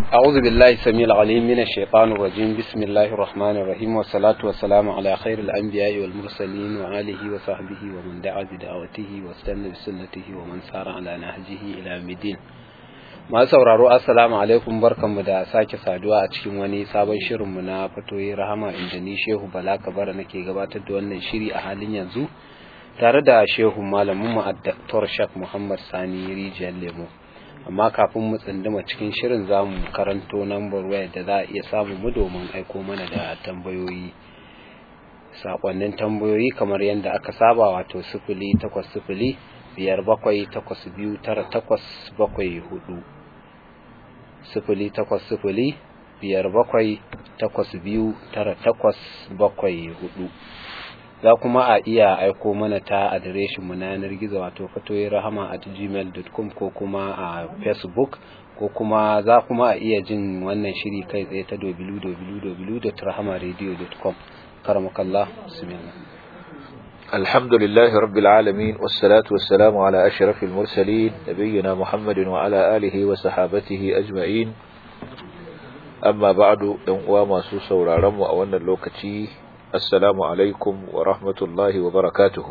أعوذ بالله السميع العليم من الشيطان الرجيم بسم الله الرحمن الرحيم والصلاة والسلام على خير الأنبياء والمرسلين وآله وصحبه ومن دعا بدعوته واستنى بسنته ومن سار على نهجه إلى الدين masu sauraro assalamu alaikum barkanmu da sake saduwa a cikin wani sabon shirinmu na fatoyi rahama inda ni shehu bala kabara nake gabatar da wannan shiri a halin yanzu tare da shehu malamin mu Dr. Shak Muhammad Sani Rijiyar Lemo amma kafin mu tsinduma cikin shirin zamu karanto number waya da za a iya samu mu domin aiko mana da tambayoyi sakonnin tambayoyi kamar yadda aka saba wato sifili takwas sifili biyar bakwai takwas biyu tara takwas bakwai hudu sifili takwas sifili biyar bakwai takwas biyu tara takwas bakwai hudu za kuma a iya aiko mana ta adireshin mu na yanar gizo wato fatoyi rahama at gmail.com ko kuma a facebook ko kuma za kuma a iya jin wannan shiri kai tsaye ta www.rahamaradio.com karamakallah bismillah الحمد لله رب العالمين والصلاة والسلام على أشرف المرسلين نبينا محمد وعلى آله وصحابته أجمعين أما بعد ينقوى ما سوسا ورارم وأولنا اللوكتي السلام عليكم ورحمة الله وبركاته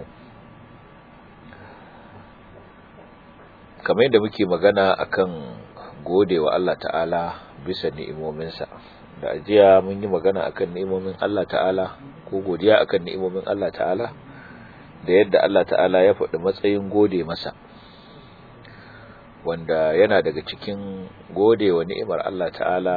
kamar yadda muke magana akan gode wa Allah ta'ala bisa ni'imominsa da ajiya mun yi magana akan ni'imomin Allah ta'ala ko godiya akan ni'imomin Allah ta'ala da yadda Allah ta'ala ya faɗi matsayin gode masa wanda yana daga cikin gode wa ni'imar Allah ta'ala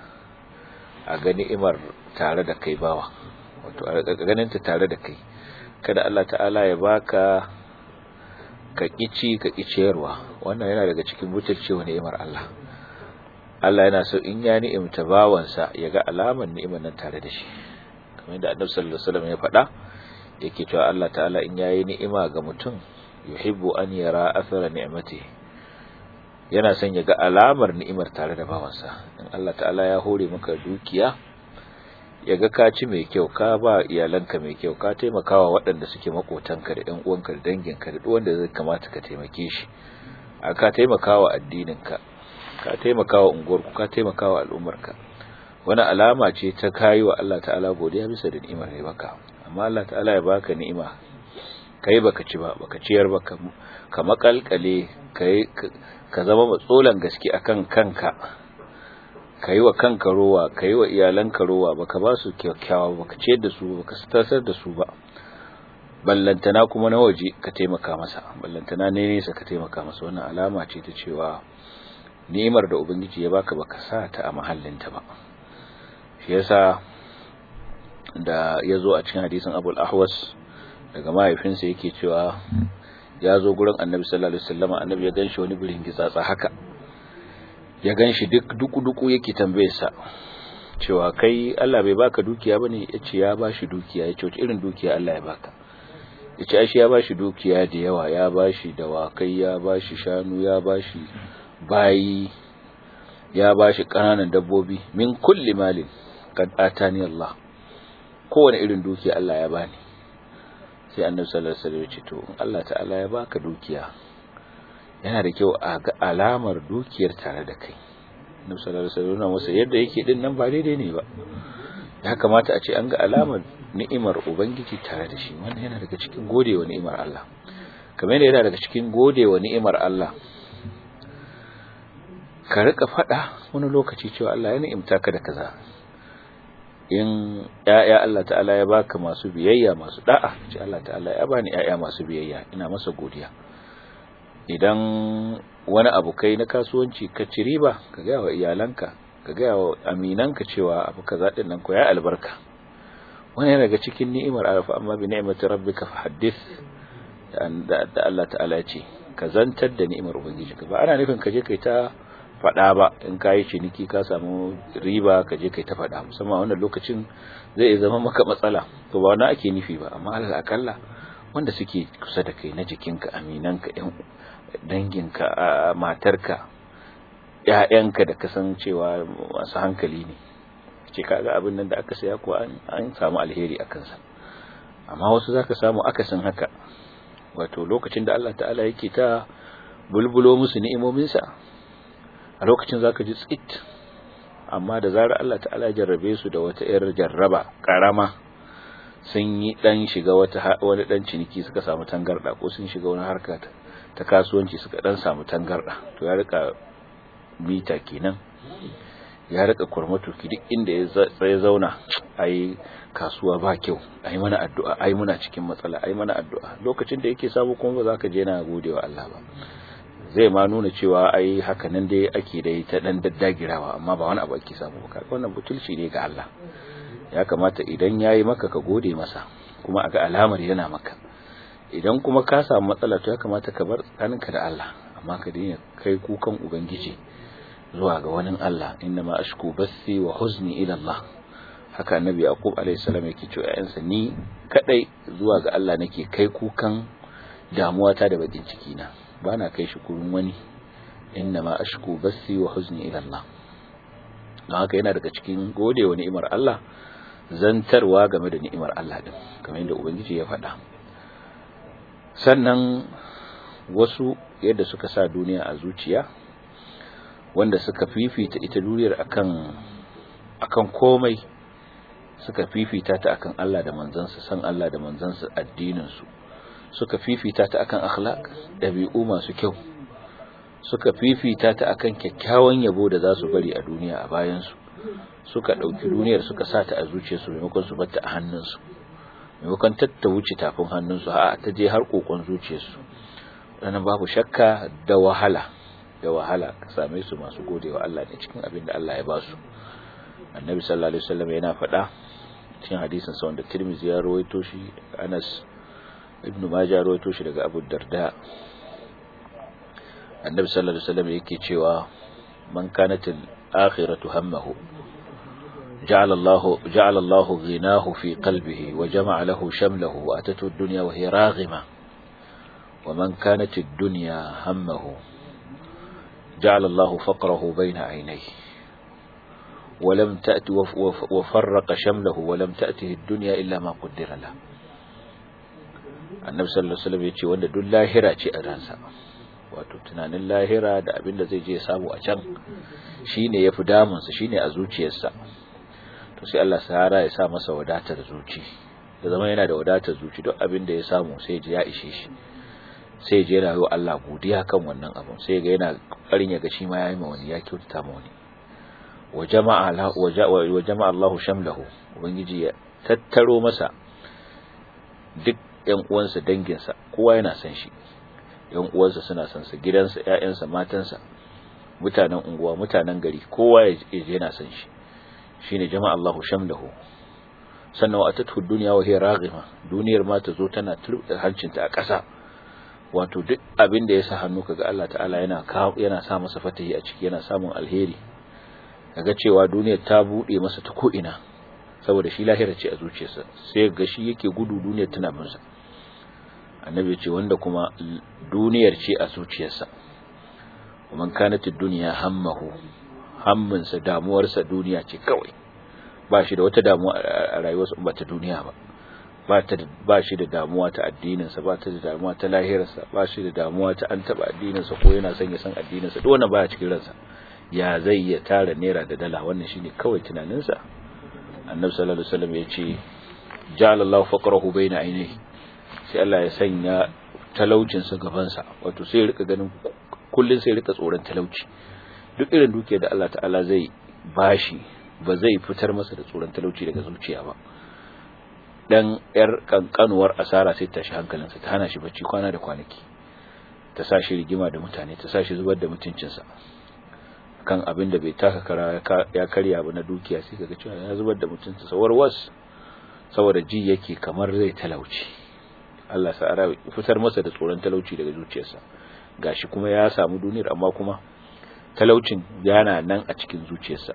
a ga ni'imar tare da kai bawa wato a ganinta tare da kai kada Allah ta'ala ya baka ka kici ka kiciyarwa wannan yana daga cikin butulcewa ni'imar Allah Allah yana so in ya ni'imta bawansa ya ga alamar ni'imar nan tare da shi kamar yadda Annabi sallallahu alaihi wasallam ya faɗa yake cewa Allah ta'ala in yayi ni'ima ga mutum yuhibbu an yara athara ni'mati yana son ya ga alamar ni'imar tare da bawansa in Allah ta'ala ya hore maka dukiya ya ga ka ci mai kyau ka ba iyalanka mai kyau ka taimakawa waɗanda suke makotanka da ƴan uwanka da danginka da duk wanda zai kamata ka taimake shi a ka taimakawa addininka ka taimakawa unguwarku ka taimakawa al'ummarka wani alama ce ta kayi wa Allah ta'ala godiya bisa da ni'imar da ya baka amma Allah ta'ala ya baka ni'ima kai baka ci ba baka ciyar ba ka makalkale kai ka zama matsolan gaske akan kanka kai wa kanka rowa kai wa iyalanka rowa baka ba su kyakkyawa baka ciyar da su baka tasar da su ba ballantana kuma na waje ka taimaka masa ballantana ne nesa ka taimaka masa wannan alama ce ta cewa ni'imar da ubangiji ya baka baka sa ta a mahallinta ba shi yasa da ya zo a cikin hadisin abul ahwas daga mahaifinsa yake cewa ya zo gurin annabi sallallahu alaihi wasallam annabi ya ganshi wani birin gitsatsa haka ya ganshi duk duku-duku yake tambayarsa cewa kai Allah bai baka dukiya bane yace ya bashi dukiya yace wace irin dukiya Allah ya baka yace ai shi ya bashi dukiya da yawa ya bashi dawakai ya bashi shanu ya bashi bayi ya bashi kananan dabbobi min kulli malin kad atani Allah kowane irin dukiya Allah ya bani sai annabi sallallahu alaihi wasallam ya ce to in Allah ta'ala ya baka dukiya yana da kyau a ga alamar dukiyar tare da kai annabi sallallahu alaihi wasallam masa yadda yake din nan ba daidai ne ba ya kamata a ce an ga alamar ni'imar ubangiji tare da shi wannan yana daga cikin godewa ni'imar Allah kamar yadda yana daga cikin godewa ni'imar Allah ka rika fada wani lokaci cewa Allah ya ni'imta ka da kaza in ‘ya'ya Allah ta'ala ya baka masu biyayya masu da'a ce Allah ta'ala ya bani ‘ya'ya masu biyayya ina masa godiya idan wani abu kai na kasuwanci ka ci riba ka gaya wa iyalanka ka gaya wa aminanka cewa abu ka zaɗin nan ko ya albarka wani yana daga cikin ni'imar arafa amma bi ni'imati rabbika fa haddith da Allah ta'ala ya ce ka zantar da ni'imar ubangiji ka ba ana nufin ka je kai ta faɗa ba in ka yi ciniki ka samu riba ka je kai ta faɗa musamman wannan lokacin zai zama maka matsala to ba wani ake nufi ba amma alal akalla wanda suke kusa da kai na jikinka aminanka yan danginka matarka ƴaƴanka da kasancewa masu hankali ne ce kaga abin nan da aka saya ko an samu alheri a kansa amma wasu zaka samu akasin haka wato lokacin da Allah ta'ala yake ta bulbulo musu ni'imominsa a lokacin zaka ji tsit amma da zarar Allah ta'ala ya jarrabe su da wata yar jarraba karama sun yi dan shiga wata wani dan ciniki suka samu tangarda ko sun shiga wani harka ta kasuwanci suka dan samu tangarda to ya rika mita kenan ya rika kurmatuki duk inda ya zauna ai kasuwa ba kyau ai mana addu'a ai muna cikin matsala ai mana addu'a lokacin da yake samu kuma ba za ka je na godewa Allah ba zai ma nuna cewa ai haka nan dai ake dai ta dan daddagirawa amma ba wani abu ake samu ba kaga wannan butulci ne ga Allah ya kamata idan yayi maka ka gode masa kuma aga alamar yana maka idan kuma ka samu matsala to ya kamata ka bar tsakaninka da Allah amma ka daina kai kukan ubangiji zuwa ga wani Allah inna ma ashku bassi wa huzni ila Allah haka annabi yaqub alayhi salam yake cewa ayansa ni kadai zuwa ga Allah nake kai kukan damuwata da bakin ciki na bana kai shi gurin wani inna ma ashku bassi wa huzni ila Allah don haka yana daga cikin gode wa ni'imar Allah zantarwa game da ni'imar Allah din kamar yadda ubangiji ya faɗa sannan wasu yadda suka sa duniya a zuciya wanda suka fifita ita duniyar akan akan komai suka fifita ta akan Allah da manzansa san Allah da manzansa addinin su suka fifita ta akan akhlaq dabi'u masu kyau suka fifita ta akan kyakkyawan yabo da za su bari a duniya a bayan su suka dauki duniyar suka sa ta a zuciyarsu maimakon su batta a hannunsu maimakon ta wuce tafin hannunsu a ta je har kokon zuciyarsu wannan babu shakka da wahala da wahala ka same su masu godewa Allah ne cikin abin da Allah ya ba su annabi sallallahu alaihi wasallam yana faɗa cikin hadisin sa wanda Tirmidhi ya rawaito shi Anas ibn Majah ya rawaito shi daga Abu Darda annabi sallallahu alaihi wasallam yake cewa man kanat al-akhiratu hammahu جعل الله جعل الله غناه في قلبه وجمع له شمله وأتته الدنيا وهي راغمة ومن كانت الدنيا همه جعل الله فقره بين عينيه ولم تأت وفرق شمله ولم تأته الدنيا إلا ما قدر له annabi sallallahu alaihi wasallam yace wanda duk lahira ce a ransa wato tunanin lahira da abin da zai je samu a can shine yafi damun sa shine a zuciyarsa to sai Allah sahara ya sa masa wadatar zuci da zama yana da wadatar zuci duk abin da ya samu sai ji ya ishe shi sai je yana yi Allah godiya kan wannan abun sai ga yana karin ya ga shi ma yayi ma wani ya kyautata ma wani wa jama'a wa jama'a Allahu shamlahu ubangiji ya tattaro masa duk ƴan uwansa danginsa kowa yana san shi ƴan uwansa suna san sa gidansa ƴaƴansa matansa mutanen unguwa mutanen gari kowa ya je yana san shi shine jama'a Allahu shamlahu sannan wa atatu dunya wa hiya raghima duniyar ma ta zo tana turbe hancinta a ƙasa wato duk abin da ya sa hannu kaga Allah ta'ala yana yana sa masa fatahi a ciki yana samun alheri kaga cewa duniyar ta bude masa ta ko ina saboda shi lahira ce a zuciyarsa sai ga shi yake gudu duniyar tana bin sa annabi ce wanda kuma duniyar ce a zuciyarsa man kanat ad-dunya hammahu hamminsa damuwarsa duniya ce kawai ba shi da wata damuwa a rayuwarsa ba ta duniya ba ba shi da damuwa ta addininsa ba ta da damuwa ta lahirarsa ba shi da damuwa ta an taba addininsa ko yana son ya san addininsa duk wannan baya cikin ransa ya zai ya tara naira da dala wannan shine kawai tunaninsa annabi sallallahu alaihi wasallam ya ce ja'ala Allahu faqrahu baina ainihi sai Allah ya sanya talaucin sa gaban sa wato sai ya rika ganin kullun sai ya rika tsoron talauci duk irin dukiyar da Allah ta'ala zai bashi ba zai fitar masa da tsoron talauci daga zuciya ba dan yar kankanuwar asara sai ta shi hankalinsa ta hana shi bacci kwana da kwanaki ta sa shi rigima da mutane ta sa shi zubar da mutuncinsa kan abin da bai taka kara ya karya ba na dukiya sai kaga cewa ya zubar da mutuncinsa warwas saboda ji yake kamar zai talauci Allah sa'ara fitar masa da tsoron talauci daga zuciyarsa gashi kuma ya samu duniyar amma kuma talaucin yana nan a cikin zuciyarsa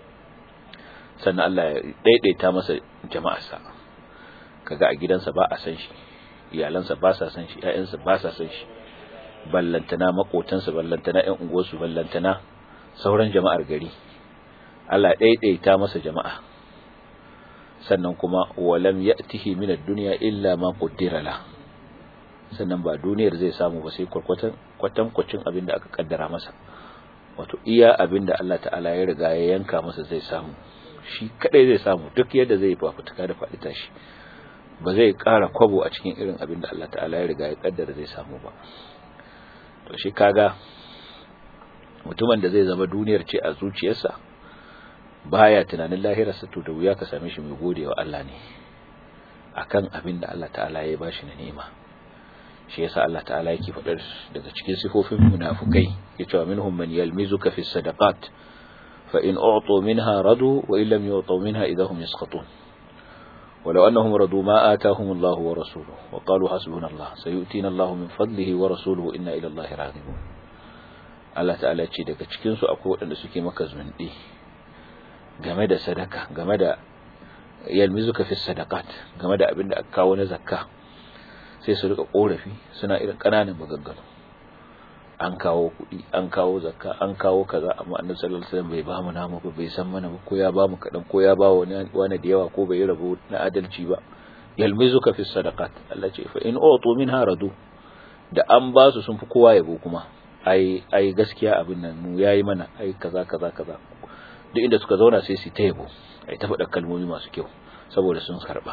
sannan Allah ya daidaita masa jama'arsa kaga a gidansa ba a san shi iyalansa ba sa san shi ƴaƴansa ba sa san shi ballantana makotansa ballantana ƴan unguwarsu ballantana sauran jama'ar gari Allah daidaita masa jama'a sannan kuma walam ya'tihi min ad-dunya illa ma qaddara la sannan ba duniyar zai samu ba sai kwarkwatan kwatan kwacin abin da aka kaddara masa wato iya abin da Allah ta'ala ya riga ya yanka masa zai samu shi kadai zai samu duk yadda zai fafutuka da faɗi tashi ba zai ƙara kwabo a cikin irin abin da Allah ta'ala ya riga ya kaddara zai samu ba to shi kaga mutumin da zai zama duniyar ce a zuciyarsa baya tunanin lahirarsa to da wuya ka same shi mai gode wa Allah ne akan abin da Allah ta'ala ya bashi na nema shi yasa Allah ta'ala yake faɗar daga cikin sifofin munafukai yace wa minhum man yalmizuka fi sadaqat fa in u'tu minha radu wa in lam yu'tu minha idahum yasqatun ولو أنهم رضوا ما آتاهم الله ورسوله وقالوا حسبنا الله سيؤتينا الله من فضله ورسوله إنا إلى الله راغبون Allah ta'ala ce daga cikinsu akwai waɗanda suke maka zunɗi game da sadaka game da yalmizuka fi sadaqat game da abin da aka kawo na zakka sai su rika korafi suna irin ƙananan maganganu an kawo kuɗi an kawo zakka an kawo kaza amma annabi sallallahu alaihi wasallam bai ba mu namu ba bai san mana ba ko ya ba mu kaɗan ko ya ba wani wani da yawa ko bai rabo na adalci ba yalmizuka fi sadaqat Allah ce fa in utu minha radu da an ba su sun fi kowa yabo kuma ai ai gaskiya abin nan mu yayi mana ai kaza kaza kaza duk inda suka zauna sai su ta yabo ai ta faɗa kalmomi masu kyau saboda sun karba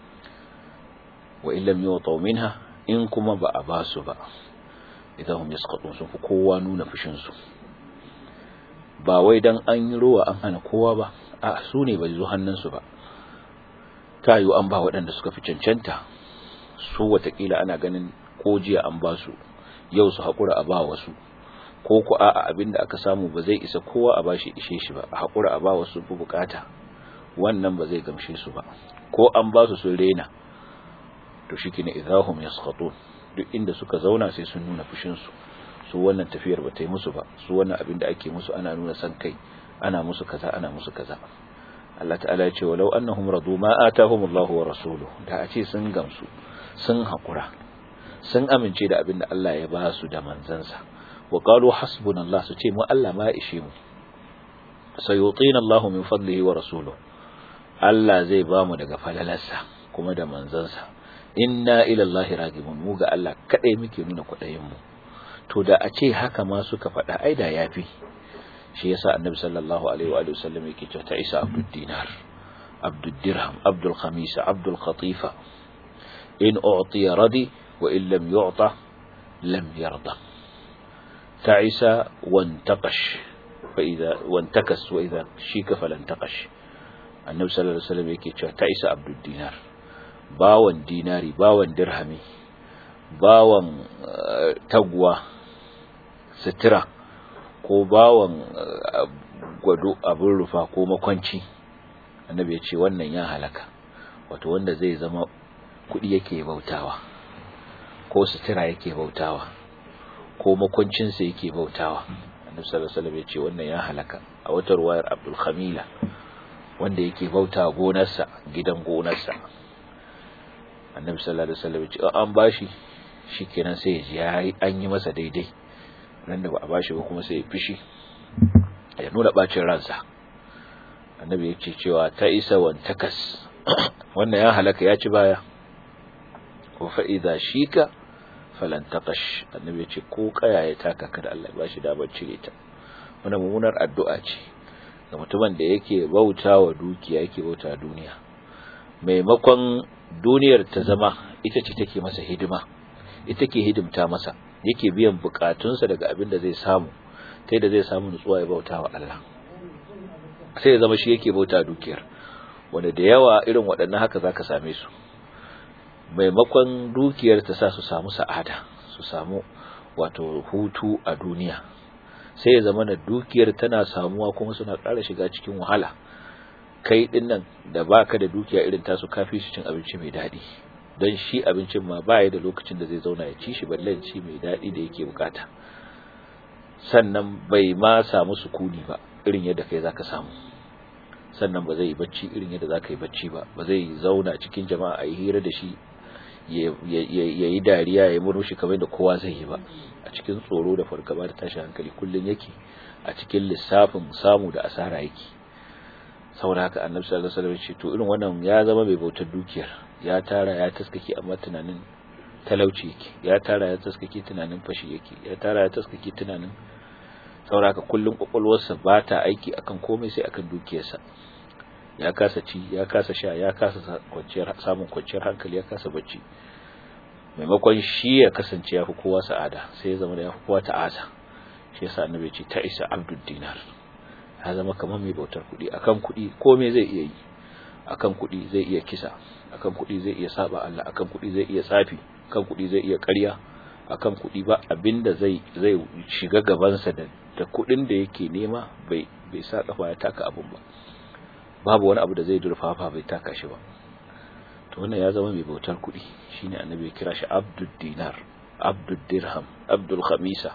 wa illam yu'tu minha in kuma ba a ba su ba idan hum yasqatun sun fi kowa nuna fushin su ba wai dan an yi ruwa an hana kowa ba a su ne bai zo hannun su ba ta yiwu an ba waɗanda suka fi cancanta su watakila ana ganin ko jiya an ba su yau su haƙura a ba wasu ko ku a'a abinda aka samu ba zai isa kowa a bashi ishe shi ba a haƙura a ba wasu fi bukata wannan ba zai gamshe su ba ko an ba su sun rena to shike ne idahum yaskhatun duk inda suka zauna sai sun nuna fushin su su wannan tafiyar ba ta yi musu ba su wannan abin da ake musu ana nuna san kai ana musu kaza ana musu kaza Allah ta'ala ya ce walau annahum radu ma atahumullahu wa rasuluhu da a ce sun gamsu sun haƙura sun amince da abin da Allah ya ba su da manzansa wa qalu hasbunallah su ce mu Allah ma ishe mu sayutina Allahu min fadlihi wa rasuluhu Allah zai ba mu daga falalarsa kuma da manzansa inna ila Allahi ragibun mu ga Allah kadai muke nuna kwadayin mu to da a ce haka ma suka faɗa ai da yafi shi yasa annabi sallallahu alaihi wa sallam yake cewa ta isa abdul dinar abdul dirham abdul khamisa abdul khatifa in u'tiya radi wa in lam yu'ta lam yarda ta'isa wantaqash fa idha wantakas wa idha shika falantaqash annabi sallallahu alaihi wasallam yake cewa ta'isa abdul dinar bawan dinari bawan dirhami bawan tagwa sitira ko bawan gwado abin rufa ko makwanci annabi ya ce wannan ya halaka wato wanda zai zama kuɗi yake bautawa ko sutura yake bautawa ko makwancinsa yake bautawa annabi sallallahu alaihi wasallam ya ce wannan ya halaka a wata ruwayar Abdul Khamila wanda yake bauta gonarsa gidan gonarsa annabi sallallahu alaihi wasallam ya ce an bashi shikenan sai ya ji an yi masa daidai nan da ba a bashi ba kuma sai ya fishi ya nuna bacin ransa annabi ya ce cewa ta isa wantakas wannan ya halaka ya ci baya ko fa'iza shika falantaqash annabi ya ce ko kaya ya taka kada Allah ya bashi damar cire ta wannan mummunar addu'a ce ga mutumin da yake bautawa dukiya yake bauta duniya maimakon duniyar ta zama ita ce take masa hidima ita ke hidimta masa yake biyan bukatunsa daga abin da zai samu ta da zai samu nutsuwa ya bauta wa Allah sai ya zama shi yake bauta dukiyar wanda da yawa irin waɗannan haka zaka same su maimakon dukiyar ta sa su samu sa'ada su samu wato hutu a duniya sai ya zama na dukiyar tana samuwa kuma suna ƙara shiga cikin wahala kai din nan da baka da dukiya irin tasu kafi su cin abinci mai daɗi don shi abincin ma baya da lokacin da zai zauna ya ci shi balle ci mai daɗi da yake bukata sannan bai ma samu sukuni ba irin yadda kai zaka samu sannan ba zai yi bacci irin yadda zaka yi bacci ba ba zai zauna cikin jama'a a yi hira da shi ya yi dariya ya yi murmushi kamar da kowa zai yi ba a cikin tsoro da fargaba da tashin hankali kullum yake a cikin lissafin samu da asara yake saboda haka annabi sallallahu alaihi wasallam ce to irin wannan ya zama mai bautar dukiyar ya tara ya taskake amma tunanin talauci yake ya tara ya taskake tunanin fashi yake ya tara ya taskake tunanin sauraka kullum kwakwalwarsa ba ta aiki akan komai sai akan dukiyarsa ya kasa ci ya kasa sha ya kasa kwanciyar samun kwanciyar hankali ya kasa bacci maimakon shi ya kasance ya fi kowa sa'ada sai ya zama da ya fi kowa ta'asa shi yasa annabi ya ce ta isa abdul dinar ya zama kamar mai bautar kuɗi akan kuɗi komai zai iya yi akan kuɗi zai iya kisa akan kuɗi zai iya saba Allah akan kuɗi zai iya tsafi akan kuɗi zai iya ƙarya akan kuɗi ba abinda zai zai shiga gabansa da da kuɗin da yake nema bai bai sa kafa ya taka abun ba babu wani abu da zai durfafa bai taka shi ba to wannan ya zama mai bautar kuɗi shine annabi ya kira shi abdul dinar abdul dirham abdul khamisa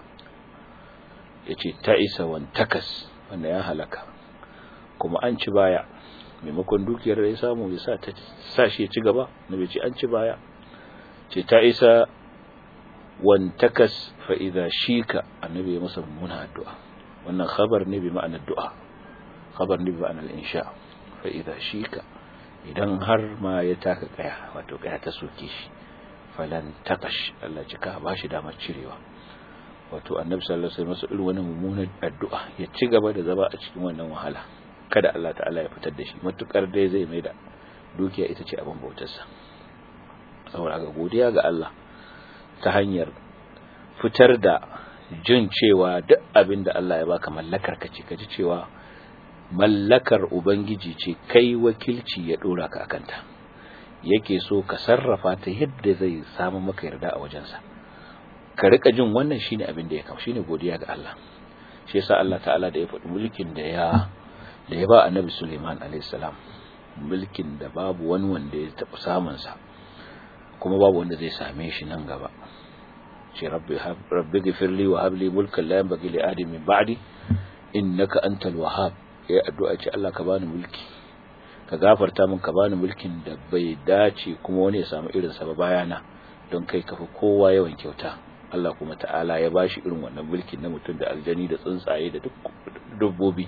yace ta'isa wan takas wanda ya halaka kuma an ci baya maimakon dukiyar da ya samu ya sa ta sa shi ya ci gaba nabi ce an ci baya ce ta isa wan takas fa idza shika annabi ya masa mummuna addu'a wannan khabar ne bi ma'anar du'a khabar ne bi ma'anar insha fa idza shika idan har ma ya taka kaya wato kaya ta soke shi falan takash Allah cika ba shi damar cirewa wato annabi sallallahu alaihi wasallam irin wannan mummunan addu'a ya ci gaba da zama a cikin wannan wahala kada Allah ta'ala ya fitar da shi matukar dai zai mai da dukiya ita ce abin bautarsa saboda ga godiya ga Allah ta hanyar fitar da jin cewa duk abin da Allah ya baka mallakar ka ce ka ji cewa mallakar ubangiji ce kai wakilci ya dora ka akanta yake so ka sarrafa ta yadda zai samu maka yarda a wajensa ka rika jin wannan shine abin da ya kawo shine godiya ga Allah shi yasa Allah ta'ala da ya faɗi mulkin da ya da ya ba annabi Suleiman alayhis salam mulkin da babu wani wanda ya taɓa samun sa kuma babu wanda zai same shi nan gaba ce rabbi rabbi ghfirli wa habli mulkan la yanbaghi li ahadin min ba'di innaka antal wahhab ya addu'a ce Allah ka bani mulki ka gafarta min ka bani mulkin da bai dace kuma wani ya samu irin sa ba bayana don kai kafa kowa yawan kyauta Allah kuma ta'ala ya bashi irin wannan mulkin na mutum da aljani da tsuntsaye da duk dabbobi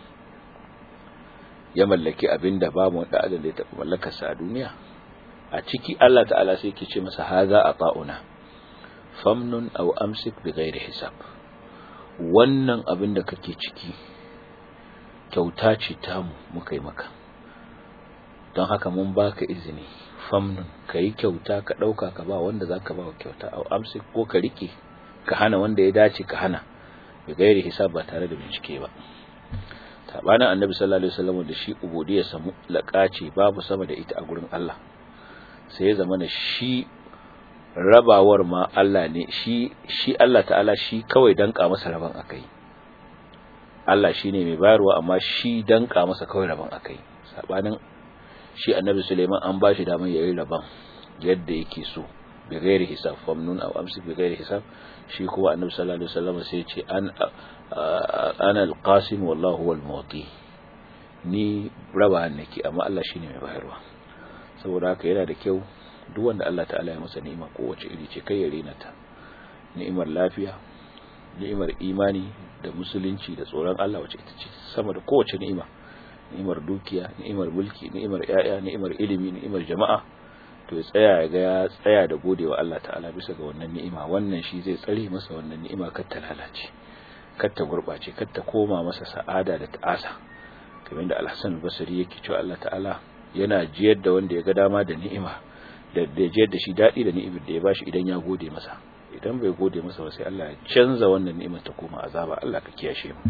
ya mallaki abin da babu wanda adam da ya taɓa mallakarsa a duniya a ciki Allah ta'ala sai ke ce masa haza a ta'una famnun aw amsik bi ghairi hisab wannan abin da kake ciki kyauta ce tamu muka yi maka don haka mun baka izini famnun kai kyauta ka dauka ka ba wanda zaka ba kyauta aw amsik ko ka rike ka hana wanda ya dace ka hana bi ghairi hisab ba tare da bincike ba sabanin annabi sallallahu alaihi wasallam da shi ubudiyya samu lakace babu sama da ita a gurin Allah sai ya zama da shi rabawar ma Allah ne shi shi Allah ta'ala shi kawai danka masa raban akai Allah shine mai bayarwa amma shi danka masa kawai raban akai sabanin shi annabi Suleiman an bashi damar yayin raban yadda yake so bi ghairi hisab famnun aw amsik bi ghairi hisab shi kuma annabi sallallahu alaihi wasallam sai ya ce an ana alqasim wallahu huwal muti ni raba nake amma Allah shine mai bayarwa saboda haka yana da kyau duk wanda Allah ta'ala ya masa ni'ima kowace iri ce kai ya rena ta ni'imar lafiya ni'imar imani da musulunci da tsoron Allah wace ita ce sama da kowace ni'ima ni'imar dukiya ni'imar mulki ni'imar yaya ni'imar ilimi ni'imar jama'a to ya tsaya ya ga ya tsaya da godewa Allah ta'ala bisa ga wannan ni'ima wannan shi zai tsare masa wannan ni'ima kar ta lalace kar ta gurbace kar ta koma masa sa'ada da ta'asa kamar da Al-Hasan al-Basri yake cewa Allah ta'ala yana jiyar da wanda ya ga dama da ni'ima da da jiyar da shi dadi da ni'imar da ya bashi idan ya gode masa idan bai gode masa ba sai Allah ya canza wannan ni'imar ta koma azaba Allah ka kiyashe mu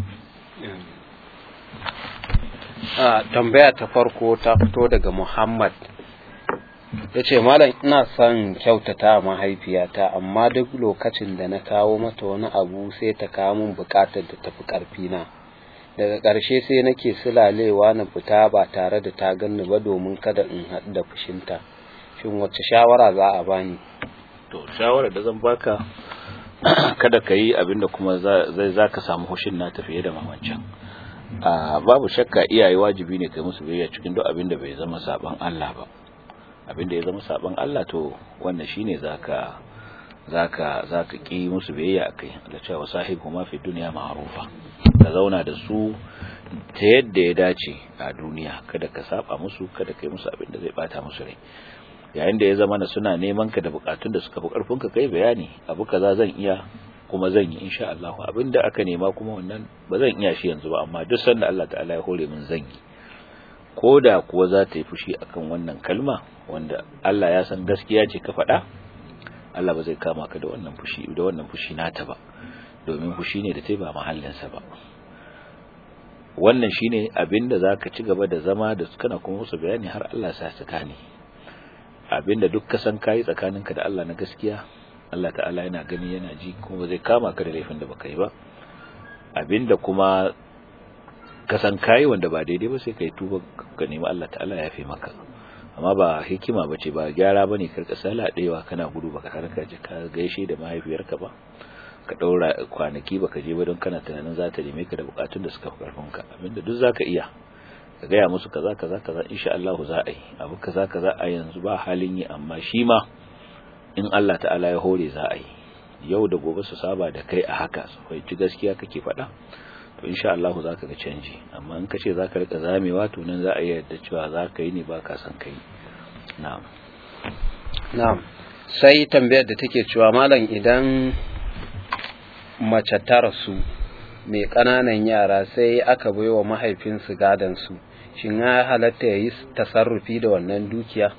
a tambaya ta farko ta fito daga Muhammad ya ce malam ina son kyautata mahaifiyata amma duk lokacin da na kawo mata wani abu sai ta kawo min bukatar da tafi karfina daga ƙarshe sai nake sulalewa na fita ba tare da ta ganni ba domin kada in haɗu da fushinta shin wacce shawara za a bani to shawara da zan baka kada ka yi abinda kuma zai za ka samu hushin na tafiye da mamancan babu shakka iyaye wajibi ne kai musu biyayya cikin duk abinda bai zama saban Allah ba abinda ya zama saban Allah to wannan shine zaka zaka zaka ki musu biyayya akai Allah cewa sahibu ma fi dunya ma'rufa ka zauna da su ta yadda ya dace a duniya kada ka saba musu kada kai musu abinda zai bata musu rai yayin da ya zama na suna neman ka da bukatun da suka fi karfin ka kai bayani abu kaza zan iya kuma zan yi insha Allah abinda aka nema kuma wannan ba zan iya shi yanzu ba amma duk sanda Allah ta'ala ya hore min zan yi ko da kuwa za ta yi fushi akan wannan kalma wanda Allah ya san gaskiya ce ka faɗa Allah ba zai kama ka da wannan fushi da wannan fushi nata ba domin fushi ne da ta ba mahallinsa ba wannan shine abinda zaka ci gaba da zama da kana kuma musu bayani har Allah sa ta gane abinda duk ka san kai tsakaninka da Allah na gaskiya Allah ta'ala yana gani yana ji kuma zai kama ka da laifin da baka yi ba abinda kuma ka san kai wanda ba daidai ba sai kai tuba ka nemi Allah ta'ala ya yafe maka amma ba hikima bace ba gyara bane karka saladewa kana gudu baka harka ji ka gaishe da mahaifiyarka ba ka daura kwanaki baka je ba don kana tunanin za ta neme ka da bukatun da suka fi karfin ka abinda duk zaka iya ka gaya musu kaza kaza kaza insha Allah za a yi abu kaza kaza a yanzu ba halin yi amma shi ma in Allah ta'ala ya hore za a yi yau da gobe su saba da kai a haka su ci gaskiya kake faɗa to insha Allah za ka ga canji amma in ka ce za ka rika zamewa to nan za a yi yadda cewa za ka yi ne ba ka san kai na'am na'am sai tambayar da take cewa malam idan mace ta rasu mai ƙananan yara sai aka bai wa mahaifinsu su shin ya halatta ya yi tasarrufi da wannan dukiya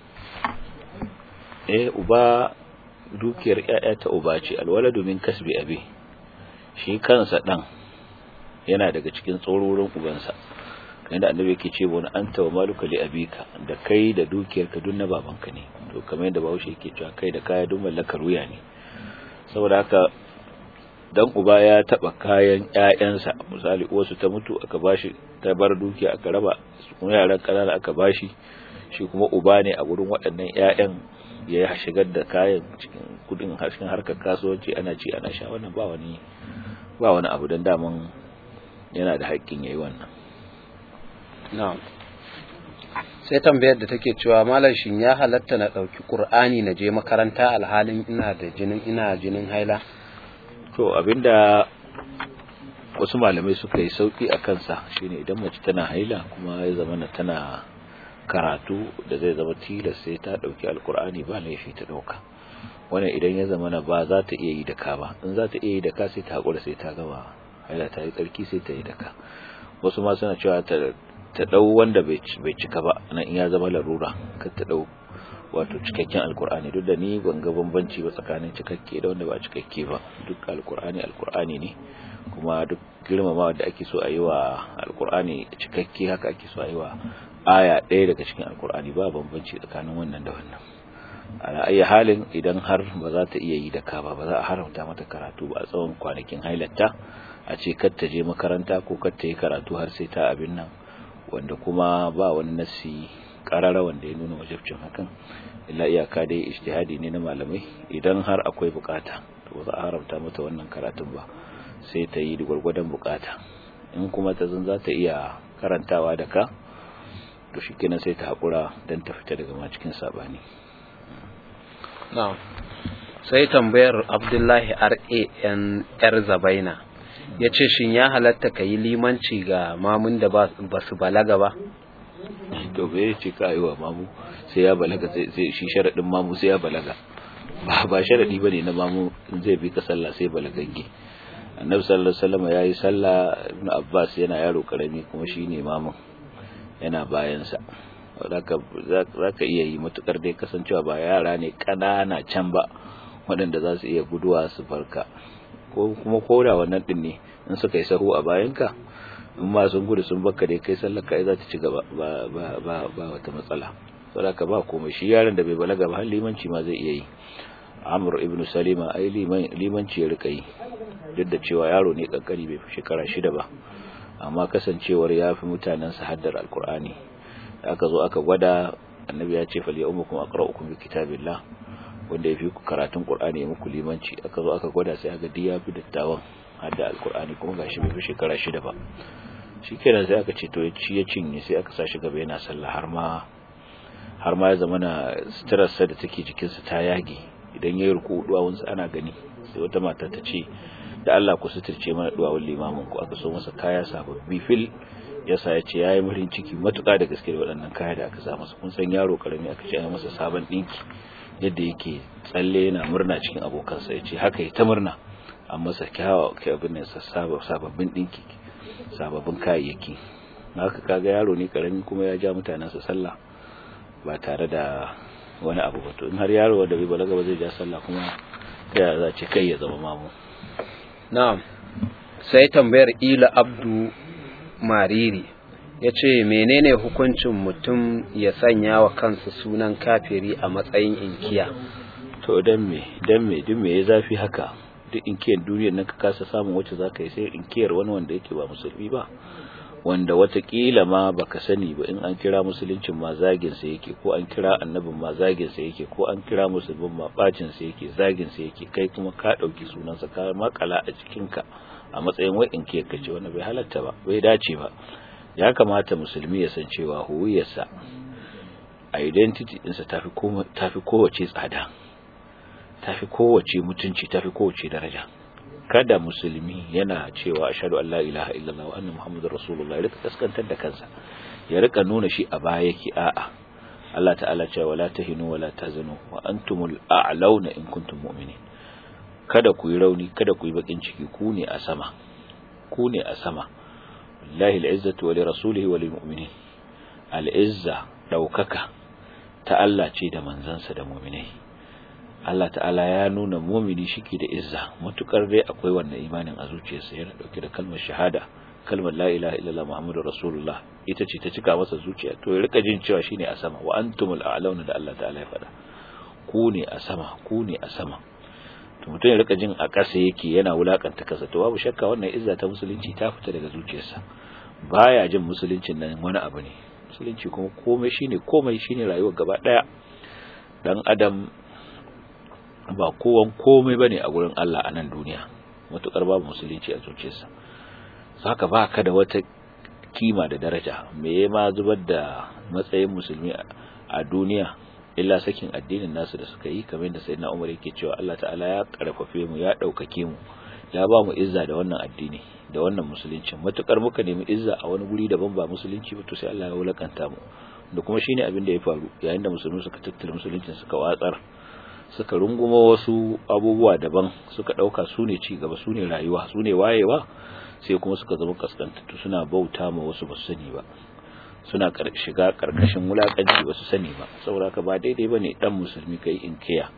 eh uba dukiyar ƴaƴa ta uba ce alwala domin kasbi abi shi kansa dan yana daga cikin tsororin ubansa yadda annabi yake ce wani anta wa maluka li abika da kai da dukiyar ka na babanka ne to kamar yadda bahaushe yake cewa kai da kaya duk mallakar wuya ne saboda haka dan uba ya taba kayan ƴaƴansa misali uwarsu ta mutu aka bashi ta bar dukiya aka raba kuma yaran kanana aka bashi shi kuma uba ne a gurin waɗannan ƴaƴan ya shigar da kayan cikin kudin cikin harkar kasuwanci ana ci ana sha wannan ba wani ba wani abu dan daman yana da haƙƙin yayi wannan na'am sai tambayar da take cewa malam shin ya halatta na ɗauki ƙur'ani na je makaranta alhalin ina da jinin ina jinin haila to abinda wasu malamai suka yi sauki a kansa shine idan mace tana haila kuma ya zama tana karatu da zai zama tilas sai ta ɗauki alƙur'ani ba laifi ta ɗauka wannan idan ya zama na ba za ta iya yi da ka ba in za ta iya yi da ka sai ta haƙura sai ta gama haila ta yi tsarki sai ta yi da ka wasu ma suna cewa ta ta dau wanda bai cika ba nan in ya zama larura kar ta dau wato cikakken alkur'ani duk da ni ban ga bambanci ba tsakanin cikakke da wanda ba cikakke ba duk alkur'ani alkur'ani ne kuma duk girmamawa da ake so a yi wa alkur'ani cikakke haka ake so a yi wa aya ɗaya daga cikin alkur'ani ba bambanci tsakanin wannan da wannan ala ayi halin idan har ba za ta iya yi da ka ba ba za a haramta mata karatu ba a tsawon kwanakin hailatta a ce kar ta je makaranta ko kar ta yi karatu har sai ta abin nan wanda kuma ba wani nassi karara wanda ya nuna wajibcin hakan illa iyaka dai ijtihadi ne na malamai idan har akwai bukata to ba za a haramta mata wannan karatun ba sai ta yi da gwargwadon bukata in kuma ta zan za ta iya karantawa da ka to shikenan sai ta hakura dan ta fita daga ma cikin sabani na'am sai tambayar Abdullahi RAN yar Zabaina ya ce shin ya halatta ka yi limanci ga mamun da ba su balaga ba to bai ce ka yi wa mamu sai ya balaga sai shi sharaɗin mamu sai ya balaga ba ba sharaɗi ba ne na mamu zai bi ka sallah sai balagagge annabi sallallahu alaihi wasallam ya yi sallah ibn abbas yana yaro karami kuma shi ne mamun yana bayansa za ka iya yi matukar dai kasancewa ba yara ne ƙanana can ba waɗanda za su iya guduwa su farka ko kuma koda wannan din ne in suka yi sahu a bayanka in ma sun gudu sun baka dai kai sallar ka za ta ci gaba ba ba ba ba wata matsala saboda ba komai shi yaron da bai balaga ba har limanci ma zai iya yi Amr ibn Salima ai limanci ya rika yi duk da cewa yaro ne kankani bai fi shekara shida ba amma kasancewar ya fi mutanen sa haddar alkur'ani da aka zo aka gwada annabi ya ce fal ya'umukum aqra'ukum bi kitabillah wanda ya fi ku karatun Qur'ani ya muku limanci aka zo aka gwada sai aka diya fi dattawan hadda alkur'ani kuma gashi bai fi shekara shida ba shikenan sai aka ce to ya ci ya cinye sai aka sashi gaba yana sallah har ma har ma ya zama na stress da take jikin sa ta yage idan yayi ruku duwawun sa ana gani sai wata mata ta ce da Allah ku suturce mana duwawun limamin ku aka so masa kaya sababbi fil yasa ya ce yayi murin ciki matuƙa da gaske da waɗannan kaya da aka sa masa kun san yaro karami aka ce ya masa sabon dinki yadda yake tsalle yana murna cikin abokansa ya ce haka ya ta murna an masa kyawa abin nan sababbin dinki sababbin kayayyaki haka kaga yaro ne karami kuma ya ja mutanen sa sallah ba tare da wani abu ba to in har yaro da bai balaga ba zai ja sallah kuma ta za ce kai ya zama mamu na'am sai tambayar ila abdu mariri ya ce menene hukuncin mutum ya sanya wa kansa sunan kafiri a matsayin inkiya to dan me dan me duk me ya zafi haka duk inkiyar duniyar nan ka kasa samun wacce zaka yi sai inkiyar wani wanda yake ba musulmi ba wanda watakila ma baka sani ba in an kira musuluncin ma zagin sa yake ko an kira annabin ma zagin sa yake ko an kira musulmin ma bacin sa yake zagin sa yake kai kuma ka dauki sunansa ka makala a cikin ka a matsayin wai inkiyar ka ce wanda bai halatta ba bai dace ba ya kamata musulmi ya san cewa huwiyarsa identity ɗinsa tafi tafi kowace tsada tafi kowace mutunci tafi kowace daraja kada musulmi yana cewa ashhadu an la ilaha illallah wa anna muhammadar rasulullah ya rika kaskantar da kansa ya rika nuna shi a baya yake a'a Allah ta'ala cewa wala tahinu wala tazanu wa antumul a'launa in kuntum mu'minin kada ku yi rauni kada ku yi bakin ciki ku ne a sama ku ne a sama lillahi al'izzatu wa lirasulihi wa lilmu'minin al'izza daukaka ta Allah ce da manzansa da mu'minai Allah ta'ala ya nuna mumini shike da izza matukar dai akwai wannan imanin a zuciyarsa yana dauke da kalmar shahada kalmar la ilaha illallah muhammadur rasulullah ita ce ta cika masa zuciya to ya rika jin cewa shine a sama wa antumul a'launa da Allah ta'ala ya faɗa ku ne a sama ku ne a sama to mutum ya rika jin a ƙasa yake yana wulakanta kasa to babu shakka wannan izza ta musulunci ta fita daga zuciyarsa baya jin musuluncin nan wani abu ne musulunci kuma komai shine komai shine rayuwar gaba daya dan adam ba kowan komai bane a gurin Allah a nan duniya matukar babu musulunci a zuciyarsa saka ba ka da wata kima da daraja me ya ma zubar da matsayin musulmi a duniya illa sakin addinin nasu da suka yi kamar da sayyidina Umar yake cewa Allah ta'ala ya karfafe mu ya daukake mu ya ba mu izza da wannan addini da wannan musulunci matukar muka nemi izza a wani guri daban ba musulunci ba to sai Allah ya wulakanta mu da kuma shine abin da ya faru yayin da musulmi suka tattara musuluncin suka watsar suka runguma wasu abubuwa daban suka dauka su ne ci gaba su ne rayuwa su ne wayewa sai kuma suka zama kaskantattu suna bauta ma wasu ba su sani ba suna shiga karkashin wulakanci ba su sani ba saboda ka ba daidai bane dan musulmi kai inkiya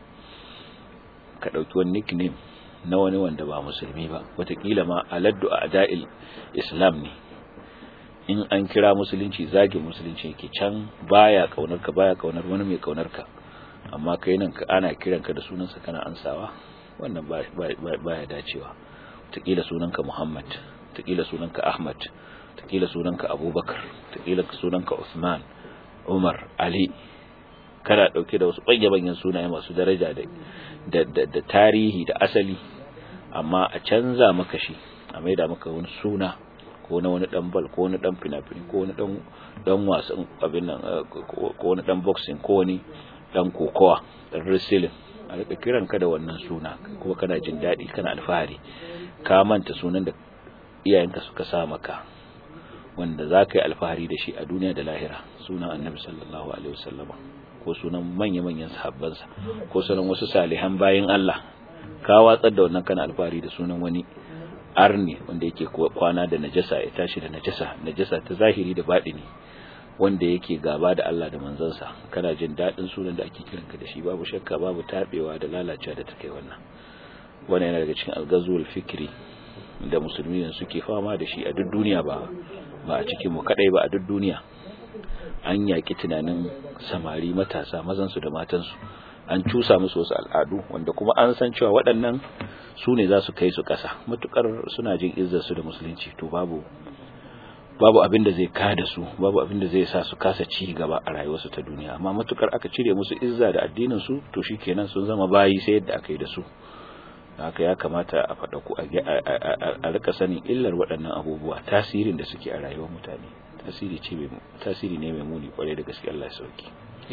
ka dauki wani nickname na wani wanda ba musulmi ba watakila ma aladdu a ada'il islam ne in an kira musulunci zagin musulunci yake can baya kaunar ka baya kaunar wani mai kaunar ka amma kai nan ka ana kiran ka da sunansa kana ansawa wannan baya dacewa watakila sunanka muhammad watakila sunanka ahmad watakila sunanka abubakar watakila sunanka usman umar ali kana dauke da wasu banyan sunaye masu daraja da da tarihi da asali amma a canza maka shi a maida maka wani suna ko na wani dan bal ko wani dan finafini ko wani dan dan wasan abin nan ko wani dan boxing ko wani dan kokowa dan wrestling a rika kiran ka da wannan suna kuma kana jin daɗi kana alfahari ka manta sunan da iyayenka suka sa maka wanda za ka yi alfahari da shi a duniya da lahira sunan annabi sallallahu alaihi wasallama ko sunan manya-manyan sahabbansa ko sunan wasu salihan bayan Allah ka watsar da wannan kana alfahari da sunan wani arni wanda yake kwana da najasa ya tashi da najasa najasa ta zahiri da baɗini wanda yake gaba da Allah da manzansa kana jin daɗin sunan da ake kiranka da shi babu shakka babu tabewa da lalacewa da ta kai wannan wannan yana daga cikin algazul fikri da musulmi suke fama da shi a duk duniya ba ba a cikin mu kadai ba a duk duniya an yaki tunanin samari matasa mazansu da matansu an cusa musu wasu al'adu wanda kuma an san cewa waɗannan su ne za su kai su ƙasa matukar suna jin izzarsu da musulunci to babu babu abin da zai kada su babu abin da zai sa su kasa ci gaba a rayuwarsu ta duniya amma matukar aka cire musu izza da addinin su to shikenan sun zama bayi sai yadda aka yi da su haka ya kamata a faɗa ku a rika sanin illar waɗannan abubuwa tasirin da suke a rayuwar mutane tasiri ce tasiri ne mai muni kwarai da gaske Allah ya sauki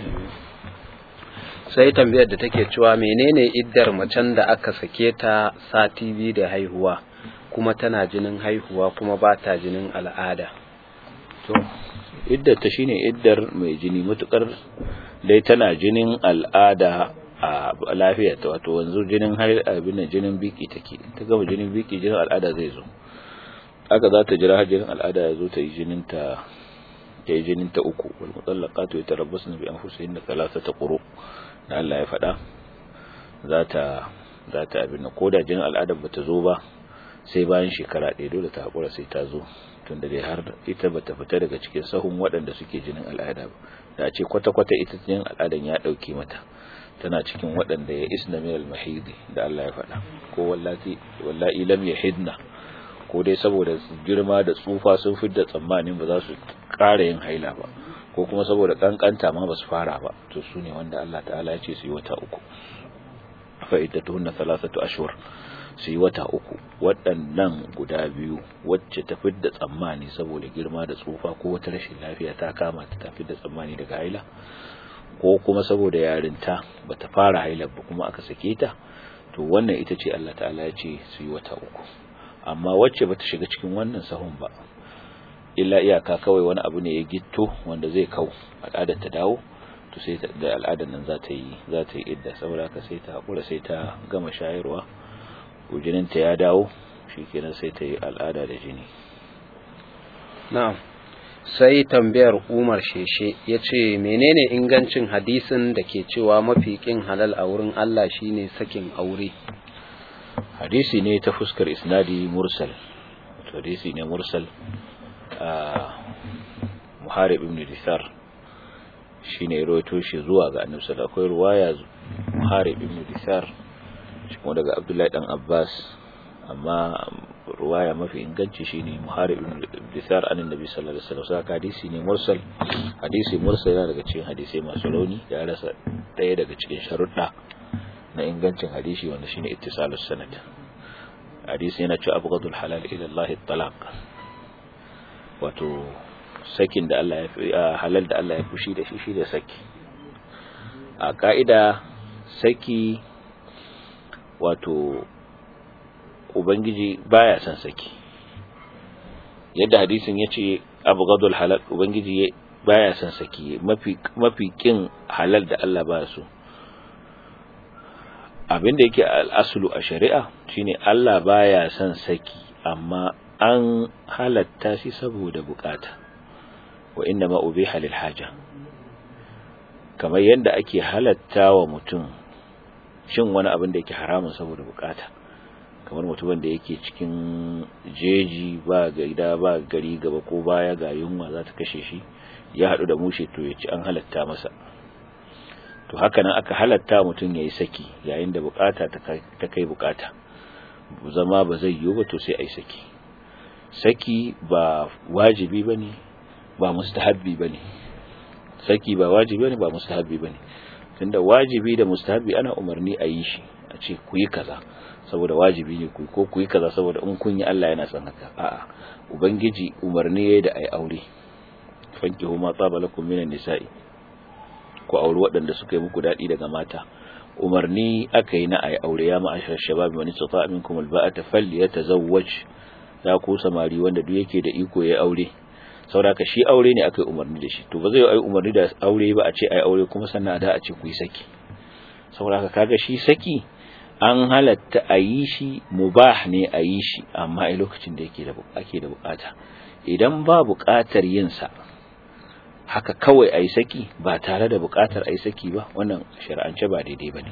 sai tambayar da take cewa menene iddar macen da aka sake ta sati biyu da haihuwa kuma tana jinin haihuwa kuma ba ta jinin al'ada to iddar ta shine iddar mai jini matukar dai tana jinin al'ada a lafiya ta wato wanzu jinin har abin jinin biki take ta gama jinin biki jinin al'ada zai zo haka za ta jira har jinin al'ada ya zo ta yi jinin ta ta yi jinin ta uku wal mutallaqatu yatarabbasna bi anfusihinna thalathata quru da Allah ya faɗa za ta za ta abin ko da jinin al'ada bata zo ba sai bayan shekara ɗaya dole ta hakura sai ta zo tunda dai har ita bata fita daga cikin sahun waɗanda suke jinin al'ada ba da ce kwata-kwata ita jinin al'adan ya ɗauke mata tana cikin waɗanda ya isna min al-mahidi da Allah ya faɗa ko wallati wallahi lam yahidna ko dai saboda girma da tsufa sun fidda tsammanin ba za su ƙara yin haila ba ko kuma saboda kankanta ma ba su fara ba to su ne wanda Allah ta'ala ya ce su yi wata uku fa iddatuhunna thalathatu ashhur su yi wata uku waɗannan guda biyu wacce ta fidda tsammani saboda girma da tsufa ko wata rashin lafiya ta kama ta ta fidda tsammani daga haila ko kuma saboda yarinta bata fara haila ba kuma aka sake ta to wannan ita ce Allah ta'ala ya ce su yi wata uku amma wacce bata shiga cikin wannan sahun ba illa iyaka kawai wani abu ne ya gitto wanda zai kau al'adar ta dawo to sai da al'adar nan za ta yi za ta yi idda saboda haka sai ta hakura sai ta gama shayarwa jininta ya dawo shikenan sai ta yi al'ada da jini na'am sai tambayar Umar Sheshe ya ce menene ingancin hadisin da ke cewa mafi kin halal a wurin Allah shine sakin aure hadisi ne ta fuskar isnadi mursal hadisi ne mursal a Muharib ibn Disar shine rawaito shi zuwa ga Annabi sallallahu akwai ruwaya Muharib ibn Disar kuma daga Abdullahi dan Abbas amma ruwaya mafi inganci shine Muharib ibn Disar an Annabi sallallahu alaihi wasallam saka hadisi ne mursal hadisi mursal yana daga cikin hadisi masu rauni ya rasa daya daga cikin sharuɗa na ingancin hadisi wanda shine ittisalus sanad hadisi yana cewa abghadul halal ila Allah talaq wato sakin da Allah ya halal da Allah ya fushi da shi shi da saki a ka'ida saki wato ubangiji baya son saki yadda hadisin yace abghadul halal ubangiji baya son saki mafi mafi kin halal da Allah baya so abinda yake al'asulu a shari'a shine Allah baya son saki amma an halatta shi saboda bukata wa inna ma ubiha lil haja kamar yadda ake halatta wa mutum shin wani abin da yake haramun saboda bukata kamar mutumin da yake cikin jeji ba gida ba gari gaba ko baya ga yunwa za ta kashe shi ya haɗu da mushe to ya ci an halatta masa to haka nan aka halatta mutum ya yi saki yayin da bukata ta kai bukata zama ba zai yiwu ba to sai a yi saki saki ba wajibi ba ne ba mustahabbi ba ne saki ba wajibi ba ne ba mustahabbi ba ne tunda wajibi da mustahabbi ana umarni a yi shi a ce ku yi kaza saboda wajibi ne ku ko ku yi kaza saboda in kun yi Allah yana son haka a'a ubangiji umarni yayi da ai aure fankihu ma tsaba lakum minan nisa'i ku auri waɗanda suka yi muku daɗi daga mata umarni aka yi na ai aure ya ma'ashar shabab wani tsata minkum alba'ata falyatazawwaj ya ku samari wanda duk yake da iko ya aure saboda shi aure ne aka yi umarni da shi to ba zai yi umarni da aure ba a ce ai aure kuma sannan da a ce ku yi saki saboda kaga shi saki an halatta a yi shi mubah ne a yi shi amma a lokacin da yake da ake da bukata idan ba bukatar yin sa haka kawai a yi saki ba tare da bukatar a yi saki ba wannan shari'ance ba daidai ba ne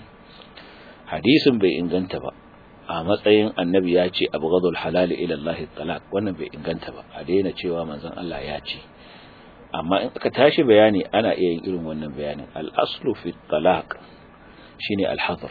hadisin bai inganta ba a matsayin annabi ya ce abu gadul halali ila Allah talaq wannan bai inganta ba a daina cewa manzon Allah ya ce amma in aka tashi bayani ana iya yin irin wannan bayanin al-aslu fi talaq shine al-hadr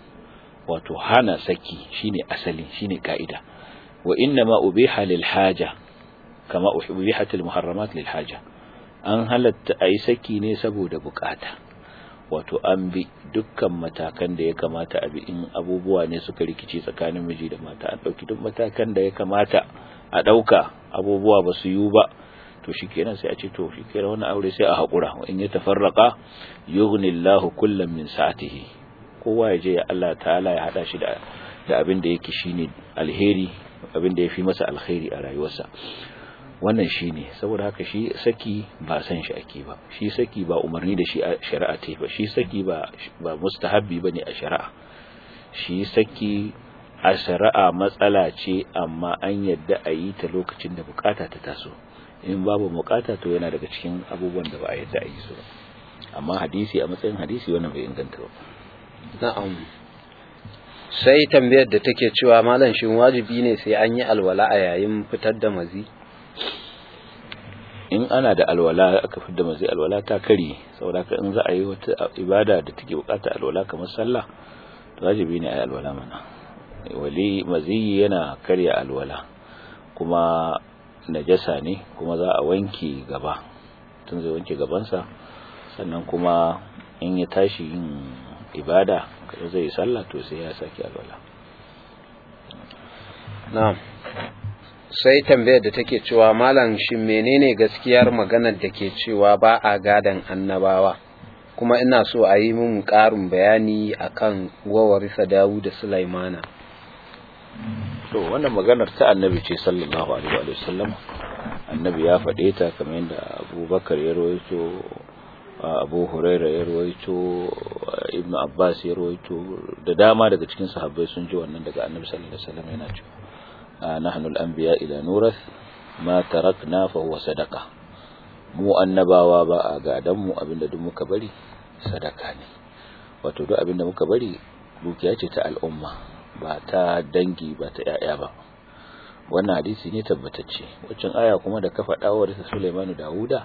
wato hana saki shine asali shine kaida wa inna ma ubiha lil haja kama ubihat al muharramat lil haja an halatta ayi saki ne saboda bukata wato an bi dukkan matakan da ya kamata a bi in abubuwa ne suka rikice tsakanin miji da mata an dauki duk matakan da ya kamata a dauka abubuwa ba su yi ba to shikenan sai a ce to shikenan wannan aure sai a hakura in ya tafarraqa yughnillahu kullam min sa'atihi kowa ya je ya Allah ta'ala ya hada shi da da abin da yake shine alheri abin da yafi masa alheri a rayuwarsa wannan shi ne saboda haka shi saki ba san shi ake ba shi saki ba umarni da shi a shari'a ta ba shi saki ba ba mustahabbi ba ne a shari'a shi saki a shari'a matsala ce amma an yadda a yi ta lokacin da bukata ta taso in babu bukata to yana daga cikin abubuwan da ba a yadda a yi su ba amma hadisi a matsayin hadisi wannan bai inganta ba na'am sai tambayar da take cewa malam shin wajibi ne sai an yi alwala a yayin fitar da mazi in ana da alwala aka fitar da mazi alwala ta kare saboda ka in za a yi wata ibada da take bukata alwala kamar sallah to wajibi ne a yi alwala mana wali mazi yana karya alwala kuma najasa ne kuma za a wanke gaba tun zai wanke gabansa sannan kuma in ya tashi yin ibada kada zai yi sallah to sai ya saki alwala na'am sai tambayar da take cewa malam shin menene gaskiyar maganar da ke cewa ba a gadan annabawa kuma ina so a yi min ƙarin bayani akan wawarisa Dawud da Sulaimana to wannan maganar ta annabi ce sallallahu alaihi wa sallam annabi ya faɗe ta kamar yadda abubakar ya rawaito abu huraira ya rawaito ibnu abbas ya rawaito da dama daga cikin sahabbai sun ji wannan daga annabi sallallahu alaihi wasallam yana cewa nahnu al-anbiya ila nurath ma tarakna fa huwa sadaqa mu annabawa ba a gadan mu abinda duk muka bari sadaka ne wato duk abinda muka bari dukiya ce ta al'umma ba ta dangi ba ta yaya ba wannan hadisi ne tabbatacce waccan aya kuma da ka faɗa wa da Sulaimanu Dawuda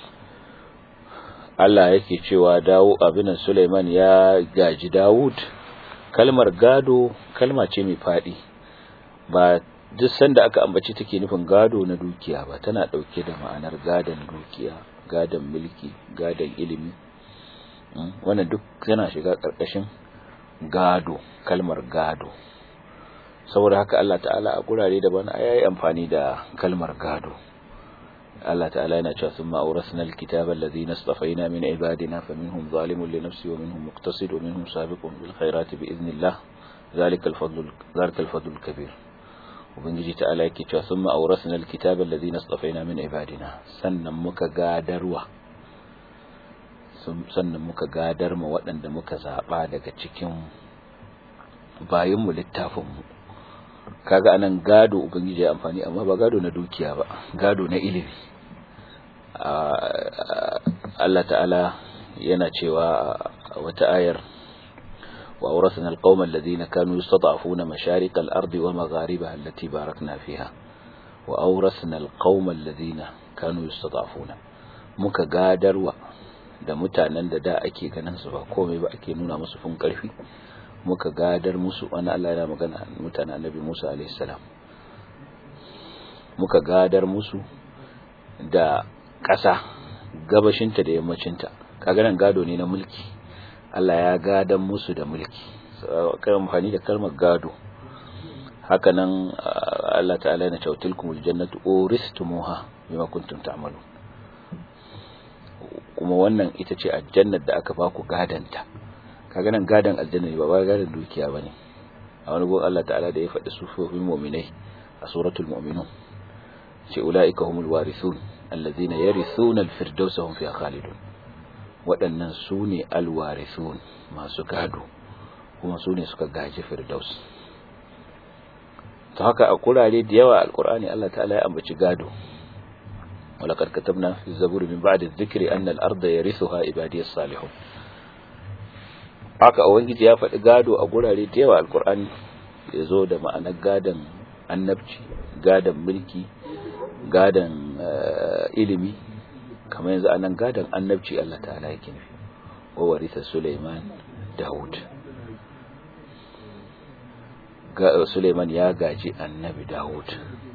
Allah yake cewa dawo abinan Sulaiman ya gaji Dawud kalmar gado kalma ce mai fadi ba duk sanda aka ambaci take nufin gado na dukiya ba tana dauke da ma'anar gadon dukiya gadon mulki gadon ilimi wannan duk yana shiga karkashin gado kalmar gado saboda haka Allah ta'ala a gurare daban yayi amfani da kalmar gado Allah ta'ala yana cewa thumma awrasna alkitaba alladhina istafaina min ibadina faminhum zalimun li nafsi wa minhum muqtasid wa minhum sabiqun bil khairati bi idhnillah zalika al-fadl zalika al-fadl kabir ubangiji ta'ala yake cewa thumma awrasna alkitaba alladhina istafaina min ibadina sannan muka gadarwa sannan muka gadar ma waɗanda muka zaba daga cikin bayinmu littafinmu kaga anan gado ubangiji ya amfani amma ba gado na dukiya ba gado na ilimi Allah ta'ala yana cewa wata ayar wa awrasna alqawma alladhina kanu yastad'afuna masharik al-ardi wa magharibaha allati barakna fiha wa awrasna alqawma alladhina kanu yastad'afuna muka gadarwa da mutanen da da ake ganin su ba komai ba ake nuna musu fun karfi muka gadar musu wani Allah yana magana mutanen annabi Musa alaihi salam muka gadar musu da ƙasa gabashinta da yammacinta kaga nan gado ne na mulki Allah ya gadan musu da mulki kai amfani da kalmar gado haka nan Allah ta'ala yana cewa tilkumul jannatu uristumuha bima kuntum ta'malun kuma wannan ita ce aljannar da aka baku gadanta kaga nan gadan aljanna ne ba ba gadan dukiya bane a wani gon Allah ta'ala da ya faɗi sufofin mu'minai a suratul mu'minun ce ulaika humul warithun allazina yarithuna al-firdausa hum fiha khalidun waɗannan su ne alwarithun masu gado kuma su ne suka gaji firdaus ta haka a kurare da yawa alkur'ani Allah ta'ala ya ambaci gado ولقد كتبنا في الزبور من بعد الذكر أن الأرض يرثها عبادي الصالحون haka ubangiji ya faɗi gado a gurare da yawa alkur'ani ya zo da ma'anar gadon annabci gadon mulki gadon ilimi kamar yanzu anan gadon annabci Allah ta'ala yake nufi wa warisa Sulaiman Dawud ga Sulaiman ya gaji annabi Dawud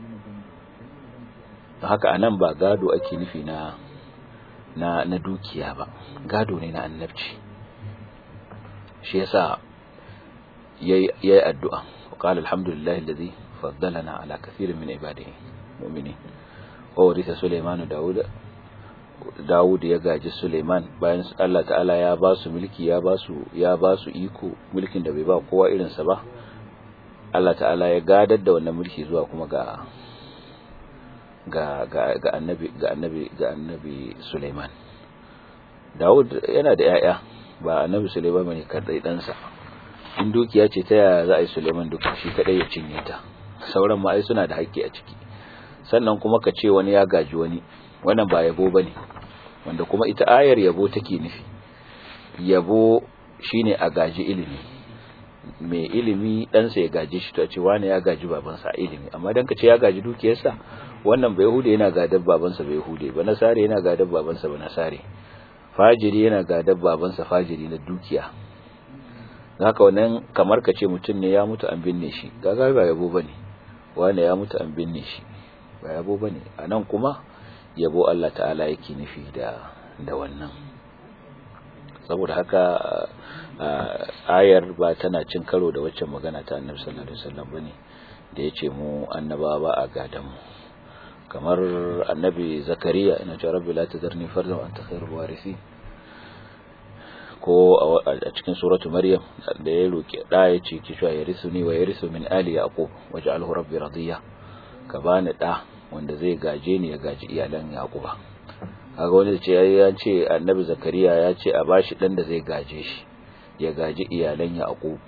haka anan ba gado ake nufi na na na dukiya ba gado ne na annabci shi yasa yayi yayi addu'a qala alhamdulillahi alladhi faddalana ala kathirin min ibadihi mu'minin wa warisa Sulaiman Dawud Dawud ya gaji Suleiman bayan Allah ta'ala ya ba su mulki ya ba su ya ba su iko mulkin da bai ba kowa irin sa ba Allah ta'ala ya gadar da wannan mulki zuwa kuma ga ga ga ga annabi ga annabi ga annabi Sulaiman Dawud yana da yaya ba annabi Sulaiman bane kadai ɗansa in dukiya ce ta yaya za a yi Sulaiman duka shi kadai ya cinye ta sauran ma ai suna da haƙƙi a ciki sannan kuma ka ce wani ya gaji wani wannan ba yabo bane wanda kuma ita ayar yabo take nufi yabo shine a gaji ilimi mai ilimi ɗansa ya gaji shi to a ce wani ya gaji babansa a ilimi amma dan ka ce ya gaji dukiyarsa wannan bai hude yana gadar babansa bai hude ba nasare yana gadar babansa ba nasare fajiri yana gadar babansa fajiri na dukiya haka wannan kamar ka ce mutum ne ya mutu an binne shi gaga ba yabo bane wani ya mutu an binne shi ba yabo bane anan kuma yabo Allah ta'ala yake nufi da da wannan saboda haka ayar ba tana cin karo da waccan magana ta Annabi sallallahu alaihi wasallam bane da yace mu annabawa ba a gadan mu kamar annabi zakariya ina ce rabbi la tadarni fardan wa anta khairul warithin ko a cikin suratu maryam da ya roki da ya ce ki sha yarisuni wa yarisu min ali yaqub waj'alhu rabbi radiya ka bani da wanda zai gaje ni ya gaji iyalan yaquba kaga wanda ce ya ce annabi zakariya ya ce a bashi dan da zai gaje shi ya gaji iyalan yaqub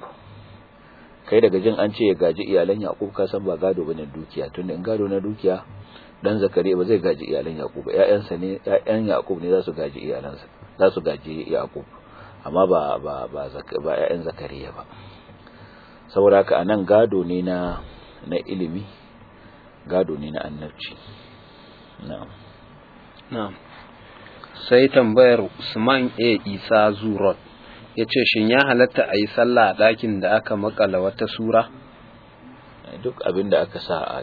kai daga jin an ce ya gaji iyalan yaqub ka san ba gado bane dukiya tunda in gado na dukiya dan zakariya ba zai gaji iyalan yaqub ba ƴaƴansa ne ƴaƴan yaqub ne za su gaji iyalansa za su gaji yaqub amma ba ba ba ba ƴaƴan zakariya ba saboda haka anan gado ne na na ilimi gado ne na annabci na'am na'am sai tambayar Usman A Isa Zurot yace shin ya halatta a yi sallah a ɗakin da aka makala wata sura duk abin da aka sa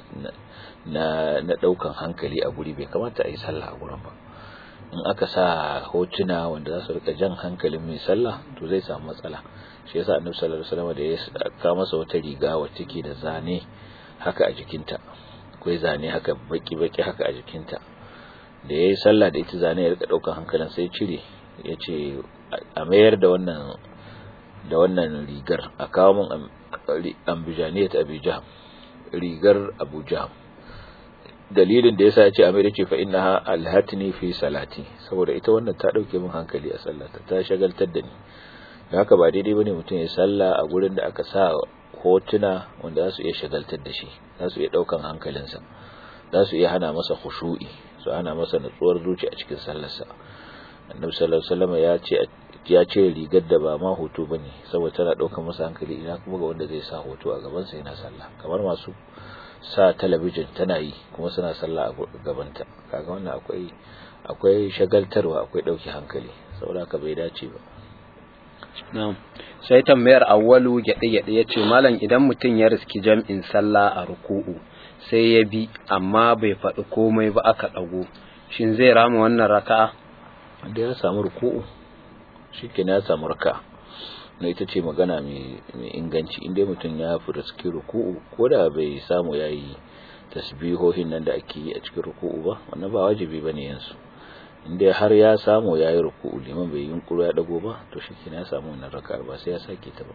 na na daukan hankali a guri bai kamata a yi sallah a gurin ba in aka sa hotuna wanda za su rika jan hankalin mai sallah to zai samu matsala shi yasa annabi sallallahu alaihi wasallam da ya ka masa wata riga wacce ke da zane haka a jikinta akwai zane haka baki baki haka a jikinta da yayi sallah da ita zane ya rika daukan hankalin sai cire yace a mayar da wannan da wannan rigar a kawo min ambijaniyat abijah rigar abuja dalilin da yasa ya ce amir ce fa innaha alhatni fi salati saboda ita wannan ta dauke min hankali a sallata ta shagaltar da ni da haka ba daidai bane mutum ya salla a gurin da aka sa hotuna wanda za su iya shagaltar da shi za su iya daukan hankalinsa za su iya hana masa khushu'i su hana masa nutsuwar zuci a cikin sallarsa annabi sallallahu alaihi wasallam ya ce ya ce rigar da ba ma hoto bane saboda tana daukar masa hankali ina kuma ga wanda zai sa hoto a gaban sa yana sallah kamar masu sa talabijin tana yi kuma suna sallah a gabanta kaga wannan akwai akwai shagaltarwa akwai dauki hankali saboda haka bai dace ba na'am sai tambayar awwalu gyaɗe gyaɗe yace malam idan mutum ya riski jam'in sallah a ruku'u sai ya bi amma bai faɗi komai ba aka ɗago shin zai rama wannan raka'a da ya samu ruku'u shikenan ya samu raka'a na ita ce magana mai inganci inda mutum ya fi riski ruku'u ko da bai samu ya yi tasbihohin nan da ake yi a cikin ruku'u ba wannan ba wajibi ba ne yansu inda har ya samu ya yi ruku'u liman bai yunkuru ya dago ba to shi ya samu wannan raka'ar ba sai ya sake ta ba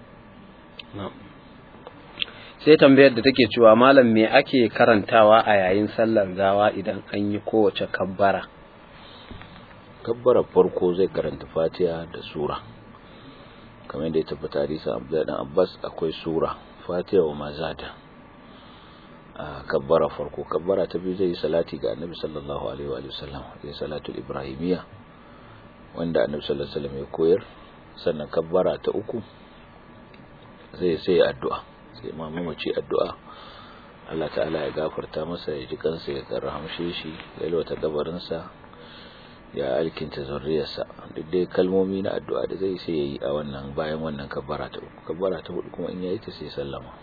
sai tambayar da take cewa malam me ake karantawa a yayin sallar gawa idan an yi kowace kabbara kabbarar farko zai karanta fatiha da sura kamar yadda ya tabbata hadisin Abdullahi dan Abbas akwai sura Fatiha wa mazada a kabbara farko kabbara ta biyu zai yi salati ga Annabi sallallahu alaihi wa sallam ya salatul ibrahimiyya wanda Annabi sallallahu alaihi wasallam ya koyar sannan kabbara ta uku zai sai addu'a sai imamu mace addu'a Allah ta'ala ya gafarta masa ya ji kansa ya karhamshe shi ya lwata gabarinsa ya alkinta zurriyarsa duk dai kalmomi na addu'a da zai sai yayi a wannan bayan wannan kabbara ta uku kabbara ta hudu kuma in yayi ta sai sallama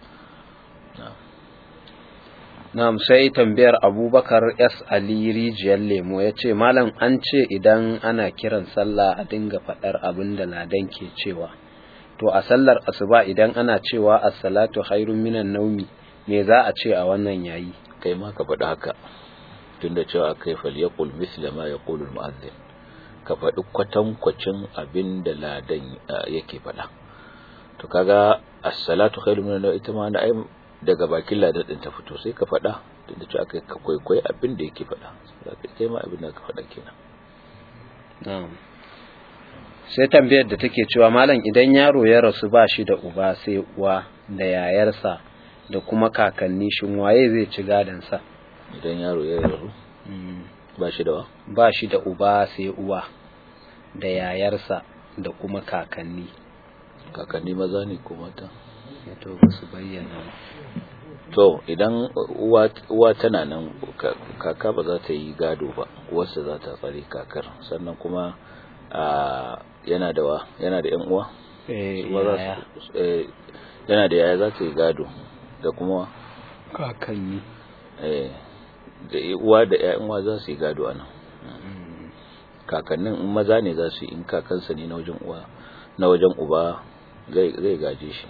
na'am sai tambayar Abubakar S Ali rijiyar lemo yace malam an ce idan ana kiran sallah a dinga fadar abin da ladan ke cewa to a sallar asuba idan ana cewa as-salatu khairun minan naumi me za a ce a wannan yayi kai ma ka faɗi haka tunda cewa kai falyaqul misla ma yaqulu al-mu'adhdhin ka faɗi kwatankwacin abin da ladan yake faɗa to kaga as-salatu khairu min ita ma na daga bakin ladan din ta fito sai ka faɗa da cewa aka ka kwaikwayi abin da yake faɗa zaka kai ma abin da ka faɗa kenan na'am sai tambayar da take cewa malam idan yaro ya rasu ba shi da uba sai uwa da yayarsa da kuma kakanni shin waye zai ci gadon sa idan yaro ya rasu ba shi da wa ba shi da uba sai uwa da yayarsa da kuma kakanni kakanni maza ne ko mata to ba su bayyana to idan uwa uwa tana nan kaka ba za ta yi gado ba uwarsa za ta tsare kakar sannan kuma a yana da wa yana da yan uwa eh yana da yaya za ta yi gado da kuma kakanni eh da uwa da ƴaƴan uwa za su yi gado anan kakannin in maza ne za su yi in kakansa ne na wajen uwa na wajen uba zai gaje shi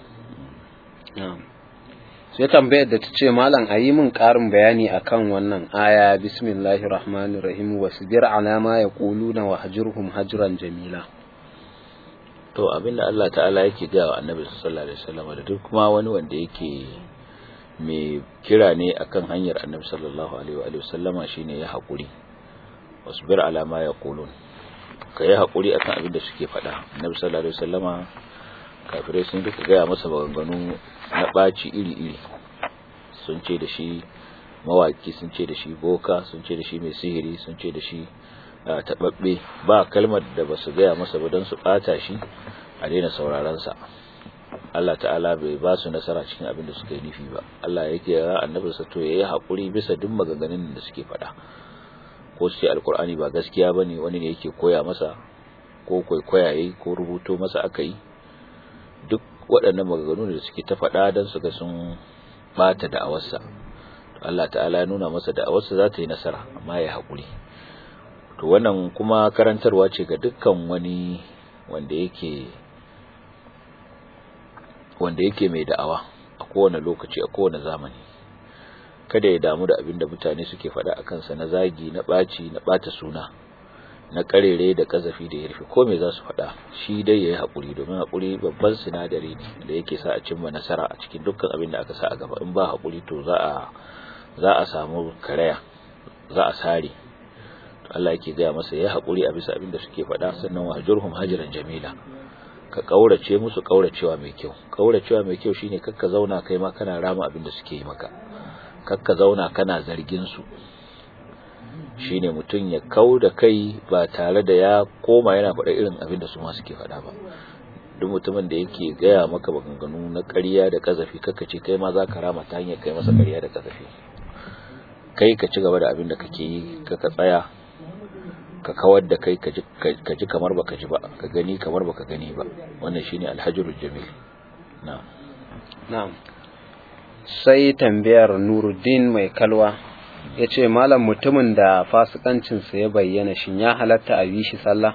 sai tambayar da ta ce malam a yi min ƙarin bayani akan wannan aya bismillahir rahmanir rahim wasbir ala ma yaquluna wa hajurhum hajran jamila to abinda Allah ta'ala yake ga wa annabi sallallahu alaihi wasallam da duk kuma wani wanda yake mai kira ne akan hanyar annabi sallallahu alaihi wa sallama shine ya haƙuri wasbir ala ma yaqulun ka yi haƙuri akan abin da suke faɗa annabi sallallahu alaihi wasallama kafirai sun duka gaya masa maganganu na ɓaci iri-iri sun ce da shi mawaki sun ce da shi boka sun ce da shi mai sihiri sun ce da shi taɓaɓɓe ba kalmar da ba su gaya masa ba don su ɓata shi a daina saurarensa Allah ta'ala bai ba su nasara cikin abin da suka yi nufi ba Allah yake ya annabi sa to yayi haƙuri bisa duk maganganun da suke faɗa ko su ce alkur'ani ba gaskiya bane wani ne yake koya masa ko kwaikwaya yayi ko rubuto masa aka yi duk waɗannan maganganu da suke ta faɗa don su ga sun bata da'awarsa Allah ta'ala ya nuna masa da'awarsa za ta yi nasara amma ya haƙuri to wannan kuma karantarwa ce ga dukkan wani wanda yake wanda yake mai da'awa a kowane lokaci a kowane zamani kada ya damu da abin da mutane suke faɗa a kansa na zagi na ɓaci na ɓata suna na karere da kazafi da ya rufe ko me za su faɗa shi dai ya yi haƙuri domin haƙuri babban sinadari ne da yake sa a cimma nasara a cikin dukkan abin da aka sa a gaba in ba haƙuri to za a za a samu karaya za a sare to Allah yake gaya masa ya haƙuri a bisa abin da suke faɗa sannan wa jurhum hajran jamila ka kaurace musu kauracewa mai kyau kauracewa mai kyau shine kakka zauna kai ma kana rama abin da suke yi maka kakka zauna kana zargin su shine mutum ya kau da kai ba tare da ya koma yana faɗa irin abin da su ma suke faɗa ba duk mutumin da yake gaya maka maganganu na ƙarya da kazafi kaka ce kai ma za ka rama ta hanyar kai masa ƙarya da kazafi kai ka ci gaba da abin da kake yi ka ka tsaya ka kawar da kai ka ji kamar baka ji ba ka gani kamar baka gani ba wannan shine alhajrul jamil na'am na'am sai tambayar Nuruddin mai kalwa ya ce malam mutumin da fasikancinsa ya bayyana shin ya halatta a yi shi sallah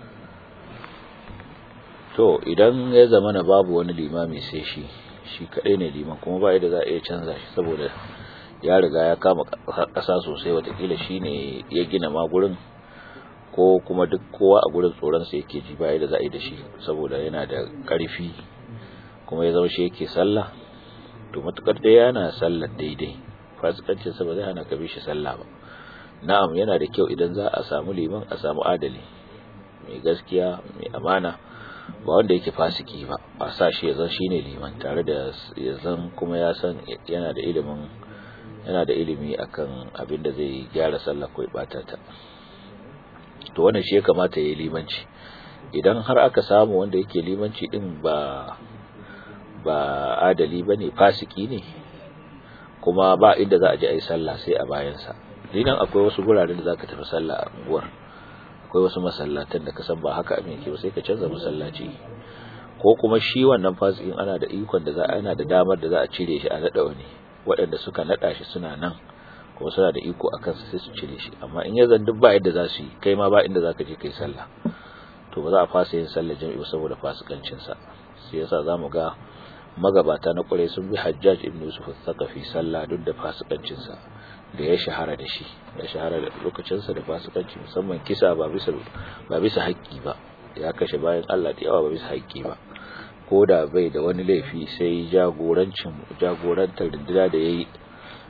to idan ya zama na babu wani limami sai shi shi kadai ne liman kuma ba yadda za a iya canza shi saboda ya riga ya kama ƙasa sosai watakila shi ne ya gina ma gurin ko kuma duk kowa a gurin tsoronsa yake ji ba yadda za a yi da shi saboda yana da ƙarfi kuma ya zama shi yake sallah to matukar dai yana sallar daidai fasikancinsa ba zai hana ka bi shi sallah ba na'am yana da kyau idan za a samu liman a samu adali mai gaskiya mai amana ba wanda yake fasiki ba a sa shi ya zan shine liman tare da ya zan kuma ya san yana da ilimin yana da ilimi akan abin da zai gyara sallah ko bata ta to wannan shi ya kamata ya yi limanci idan har aka samu wanda yake limanci din ba ba adali bane fasiki ne kuma ba inda za a je a yi sallah sai a bayansa dinan akwai wasu guraren da zaka tafi sallah a unguwar akwai wasu masallatan da ka san ba haka abin yake ba sai ka canza masallaci ko kuma shi wannan fasikin ana da ikon da za ana da damar da za a cire shi a nada wani waɗanda suka nada shi suna nan kuma suna da iko a kansa sai su cire shi amma in ya zan duk ba yadda za su yi kai ma ba inda za ka je kai sallah to ba za a fasa yin sallar jami'i saboda fasikancinsa sai yasa za mu ga magabata na ƙwarai sun bi hajjaj ibn yusuf al-thaqafi sallah duk da fasikancinsa da ya shahara da shi ya shahara da lokacinsa da fasikanci musamman kisa ba bisa ba bisa haƙƙi ba ya kashe bayan Allah da yawa ba bisa haƙƙi ba ko da bai da wani laifi sai jagorancin jagorantar rinduna da yayi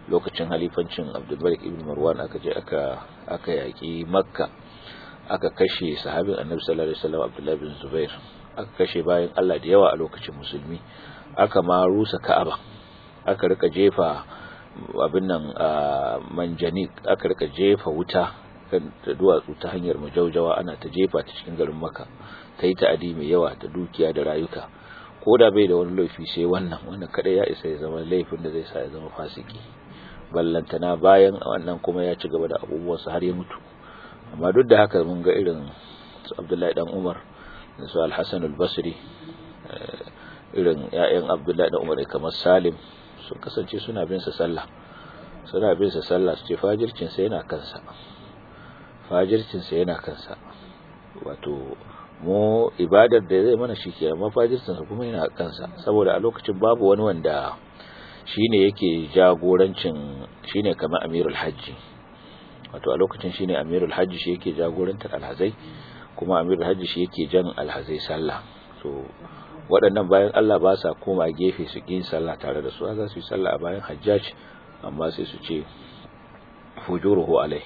lokacin halifancin abdulmalik ibn marwan aka je aka aka yaki makka aka kashe sahabin annabi sallallahu alaihi wasallam abdullahi bin zubair aka kashe bayan Allah da yawa a lokacin musulmi aka ma rusa ka'aba aka rika jefa abin nan manjanik aka rika jefa wuta kan da duwatsu ta hanyar majaujawa ana ta jefa ta cikin garin makka ta yi ta'adi mai yawa da dukiya da rayuka ko da bai da wani laifi sai wannan wannan kada ya isa ya zama laifin da zai sa ya zama fasiki ballantana bayan wannan kuma ya ci gaba da abubuwansa har ya mutu amma duk da haka mun ga irin su Abdullahi dan Umar da su Al-Hasan al-Basri irin ƴaƴan Abdullahi dan Umar kamar Salim sun kasance suna bin sa sallah suna bin sa sallah su ce fajircin sa yana kansa fajircin sa yana kansa wato mu ibadar da zai mana shike amma fajircin sa kuma yana kansa saboda a lokacin babu wani wanda shine yake jagorancin shine kamar Amirul Hajji wato a lokacin shine Amirul Hajji shi yake jagorantar alhazai kuma Amirul Hajji shi yake jan alhazai sallah to waɗannan bayan Allah ba sa koma gefe su yin sallah tare da su za su yi sallah a bayan Hajjaj amma sai su ce fujuruhu alai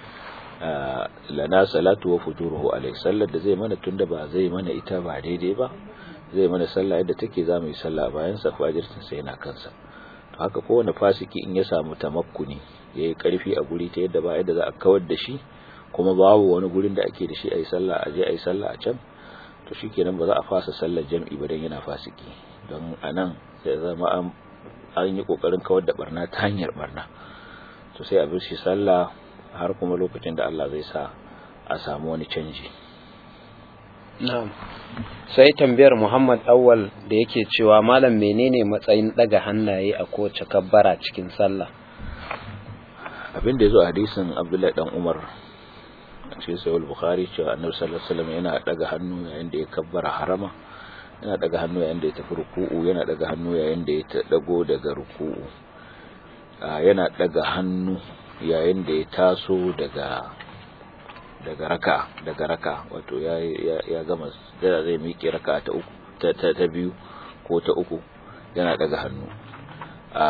lana salatu wa fujuruhu alai sallar da zai mana tunda ba zai mana ita ba daidai ba zai mana sallah yadda take za mu yi sallah bayan sa fajirtin sai yana kansa to haka kowane fasiki in ya samu tamakkuni ya yi ƙarfi a guri ta yadda ba yadda za a kawar da shi kuma babu wani gurin da ake da shi a yi sallah a je a yi sallah a can to shi kenan ba za a fasa sallar jam'i ba don yana fasiki don a nan sai zama an yi ƙoƙarin kawar da barna ta hanyar barna to sai a bi shi sallah har kuma lokacin da Allah zai sa a samu wani canji na'am sai tambayar Muhammad Awwal da yake cewa malam menene matsayin daga hannaye a kowace kabbara cikin sallah abin da yazo a hadisin Abdullahi dan Umar a cikin sahih Bukhari cewa Annabi sallallahu alaihi wasallam yana daga hannu yayin da ya kabbara harama yana daga hannu yayin da ya tafi ruku'u yana daga hannu yayin da ya dago daga ruku'u yana daga hannu yayin da ya taso daga daga raka daga raka wato ya ya gama da zai miƙe raka ta uku ta ta biyu ko ta uku yana daga hannu a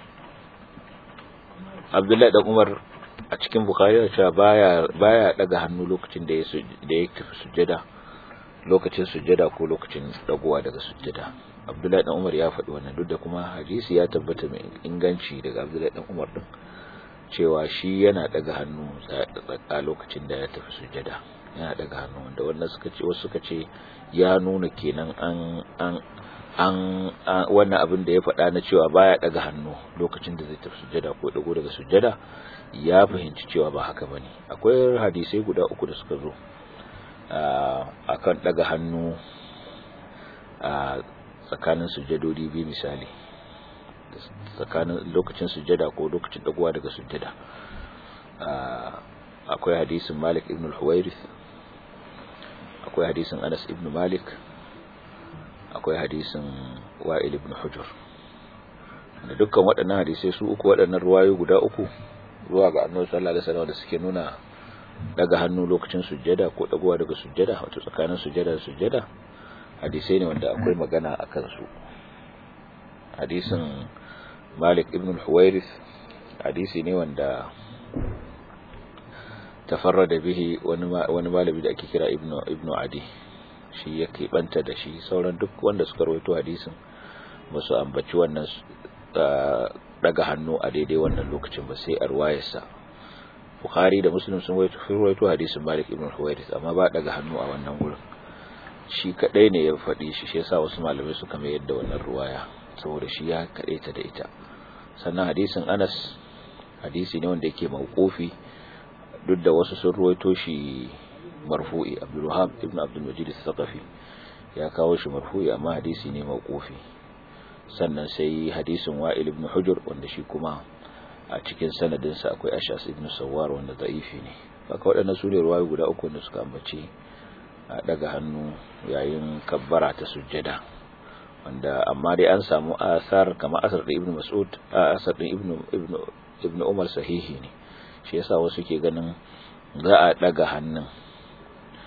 Abdullahi dan Umar a cikin Bukhari ya ce baya baya daga hannu lokacin da ya da ya tafi sujjada lokacin sujjada ko lokacin dagowa daga sujjada Abdullahi dan Umar ya faɗi wannan duk da kuma hadisi ya tabbata mai inganci daga Abdullahi dan Umar din cewa shi yana daga hannu a lokacin da ya tafi sujjada yana daga hannu wanda wannan suka ce wasu suka ce ya nuna kenan an an an wannan abin da ya faɗa na cewa baya daga hannu lokacin da zai tafi sujjada ko dago daga sujjada ya fahimci cewa ba haka bane akwai hadisai guda uku da suka zo akan daga hannu a tsakanin sujjadodi biyu misali tsakanin lokacin sujjada ko lokacin dagowa daga sujjada akwai hadisin Malik ibn al-Huwairith akwai hadisin Anas ibn Malik akwai hadisin Wa'il ibn Hujr da dukkan waɗannan hadisai su uku waɗannan ruwayo guda uku zuwa ga Annabi sallallahu alaihi wasallam da suke nuna daga hannu lokacin sujjada ko dagowa daga sujjada wato tsakanin sujjada da sujjada hadisai ne wanda akwai magana akan su hadisin Malik ibn al-Huwairith hadisi ne wanda tafarrada bihi wani wani malami da ake kira Ibn Ibn Adi shi yake banta da shi sauran duk wanda suka rawaito hadisin ba su ambaci wannan daga hannu a daidai wannan lokacin ba sai arwayarsa Bukhari da Muslim sun rawaito hadisin Malik ibn al-Huwairith amma ba daga hannu a wannan gurin shi kadai ne ya faɗi shi shi yasa wasu malamai suka mai yadda wannan ruwaya saboda shi ya kaɗe ta da ita sannan hadisin Anas hadisi ne wanda yake mawqufi duk da wasu sun ruwaito shi marfu'i Abdul Wahhab ibn Abdul Majid al-Thaqafi ya kawo shi marfu'i amma hadisi ne mawqufi sannan sai hadisin Wa'il ibn Hujr wanda shi kuma a cikin sanadin sa akwai Ashas ibn Sawwar wanda da'ifi ne haka waɗannan su ne ruwayoyi guda uku da suka ambace a daga hannu yayin kabbara ta sujjada wanda amma dai an samu asar kamar asar da ibnu mas'ud asar da ibnu ibnu ibnu umar sahihi ne shi yasa wasu ke ganin za a daga hannun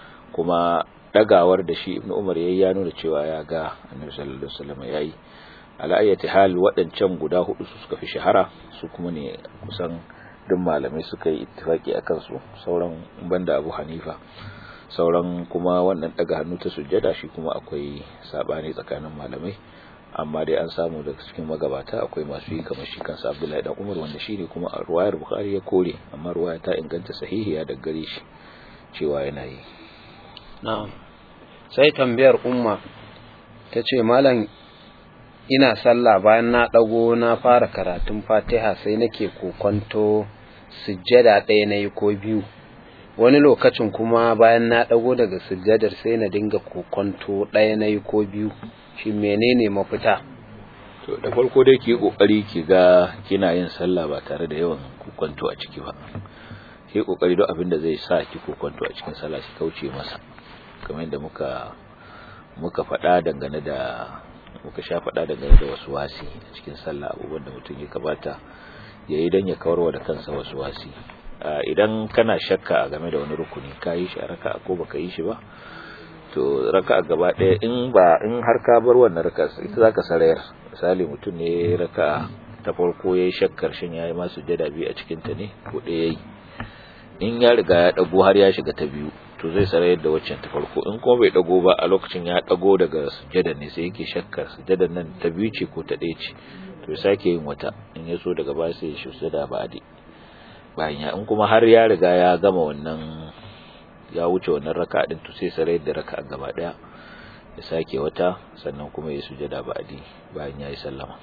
kuma dagawar da shi ibnu umar yayi ya nuna cewa ya ga annabi sallallahu alaihi wasallam yayi ala ayyati hal waɗancan guda hudu su suka fi shahara su kuma ne kusan duk malamai suka yi ittifaki akan su sauran banda Abu Hanifa sauran kuma wannan daga hannu ta sujjada shi kuma akwai sabani tsakanin malamai amma dai an samu daga cikin magabata akwai masu yi kamar shi kansa Abdullahi dan Umar wanda shine kuma a ruwayar Bukhari ya kore amma ruwaya ta inganta sahihiya da gare shi cewa yana yi na'am sai tambayar umma tace malam ina sallah bayan na dago na fara karatun Fatiha sai nake kokonto sujjada ɗaya nayi ko biyu wani lokacin kuma bayan na dago daga sujjadar sai na dinga kokonto ɗaya nayi ko biyu shi menene mafita to da farko dai ki kokari ki ga kina yin sallah ba tare da yawan kokonto a ciki ba ki kokari duk abin da zai sa ki kokonto a cikin sallah ki kauce masa kamar yadda muka muka faɗa dangane da muka sha faɗa dangane da wasu wasi a cikin sallah abubuwan da mutum ya kabata ya yi don ya kawarwa da kansa wasu wasi idan kana shakka a game da wani rukuni ka yi shi a raka ko baka yi shi ba to raka gaba ɗaya in ba in har ka bar wannan raka ita zaka sarayar misali mutum ne raka ta farko yayi shakkar shin yayi masu jada biyu a cikin ta ne ko ɗaya yayi in ya riga ya dago har ya shiga ta biyu to zai sarayar da waccan ta farko in kuma bai dago ba a lokacin ya dago daga sujada ne sai yake shakkar sujadan nan ta biyu ce ko ta ɗaya ce to ya sake yin wata in ya so daga baya sai ya shi sujada ba adi bayan ya in kuma har ya riga ya gama wannan ya wuce wannan raka din to sai sarayar da raka gaba daya ya sake wata sannan kuma ya sujada ba adi bayan ya yi sallama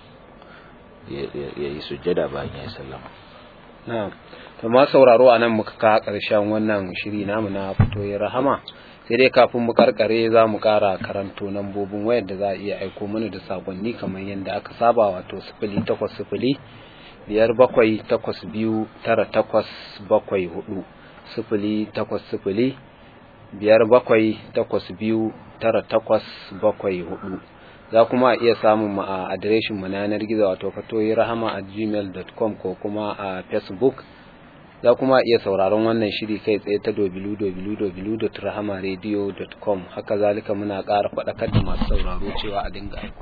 ya yi sujada bayan ya yi sallama na'am to ma sauraro anan muka ka karshen wannan shiri namu na fito ya rahama sai dai kafin mu karkare za mu kara karanto nambobin wayar da za a iya aiko mana da sakonni kamar yadda aka saba wato sifili takwas sifili biyar bakwai takwas biyu tara takwas bakwai hudu sifili takwas sifili biyar bakwai takwas biyu tara takwas bakwai hudu za kuma a iya samun mu a adireshin mu na yanar gizo wato fatoyi rahama a gmail.com ko kuma a facebook za kuma iya sauraron wannan shiri kai tsaye ta www.rahamaradio.com haka zalika muna ƙara faɗakar da masu sauraro cewa a dinga aiko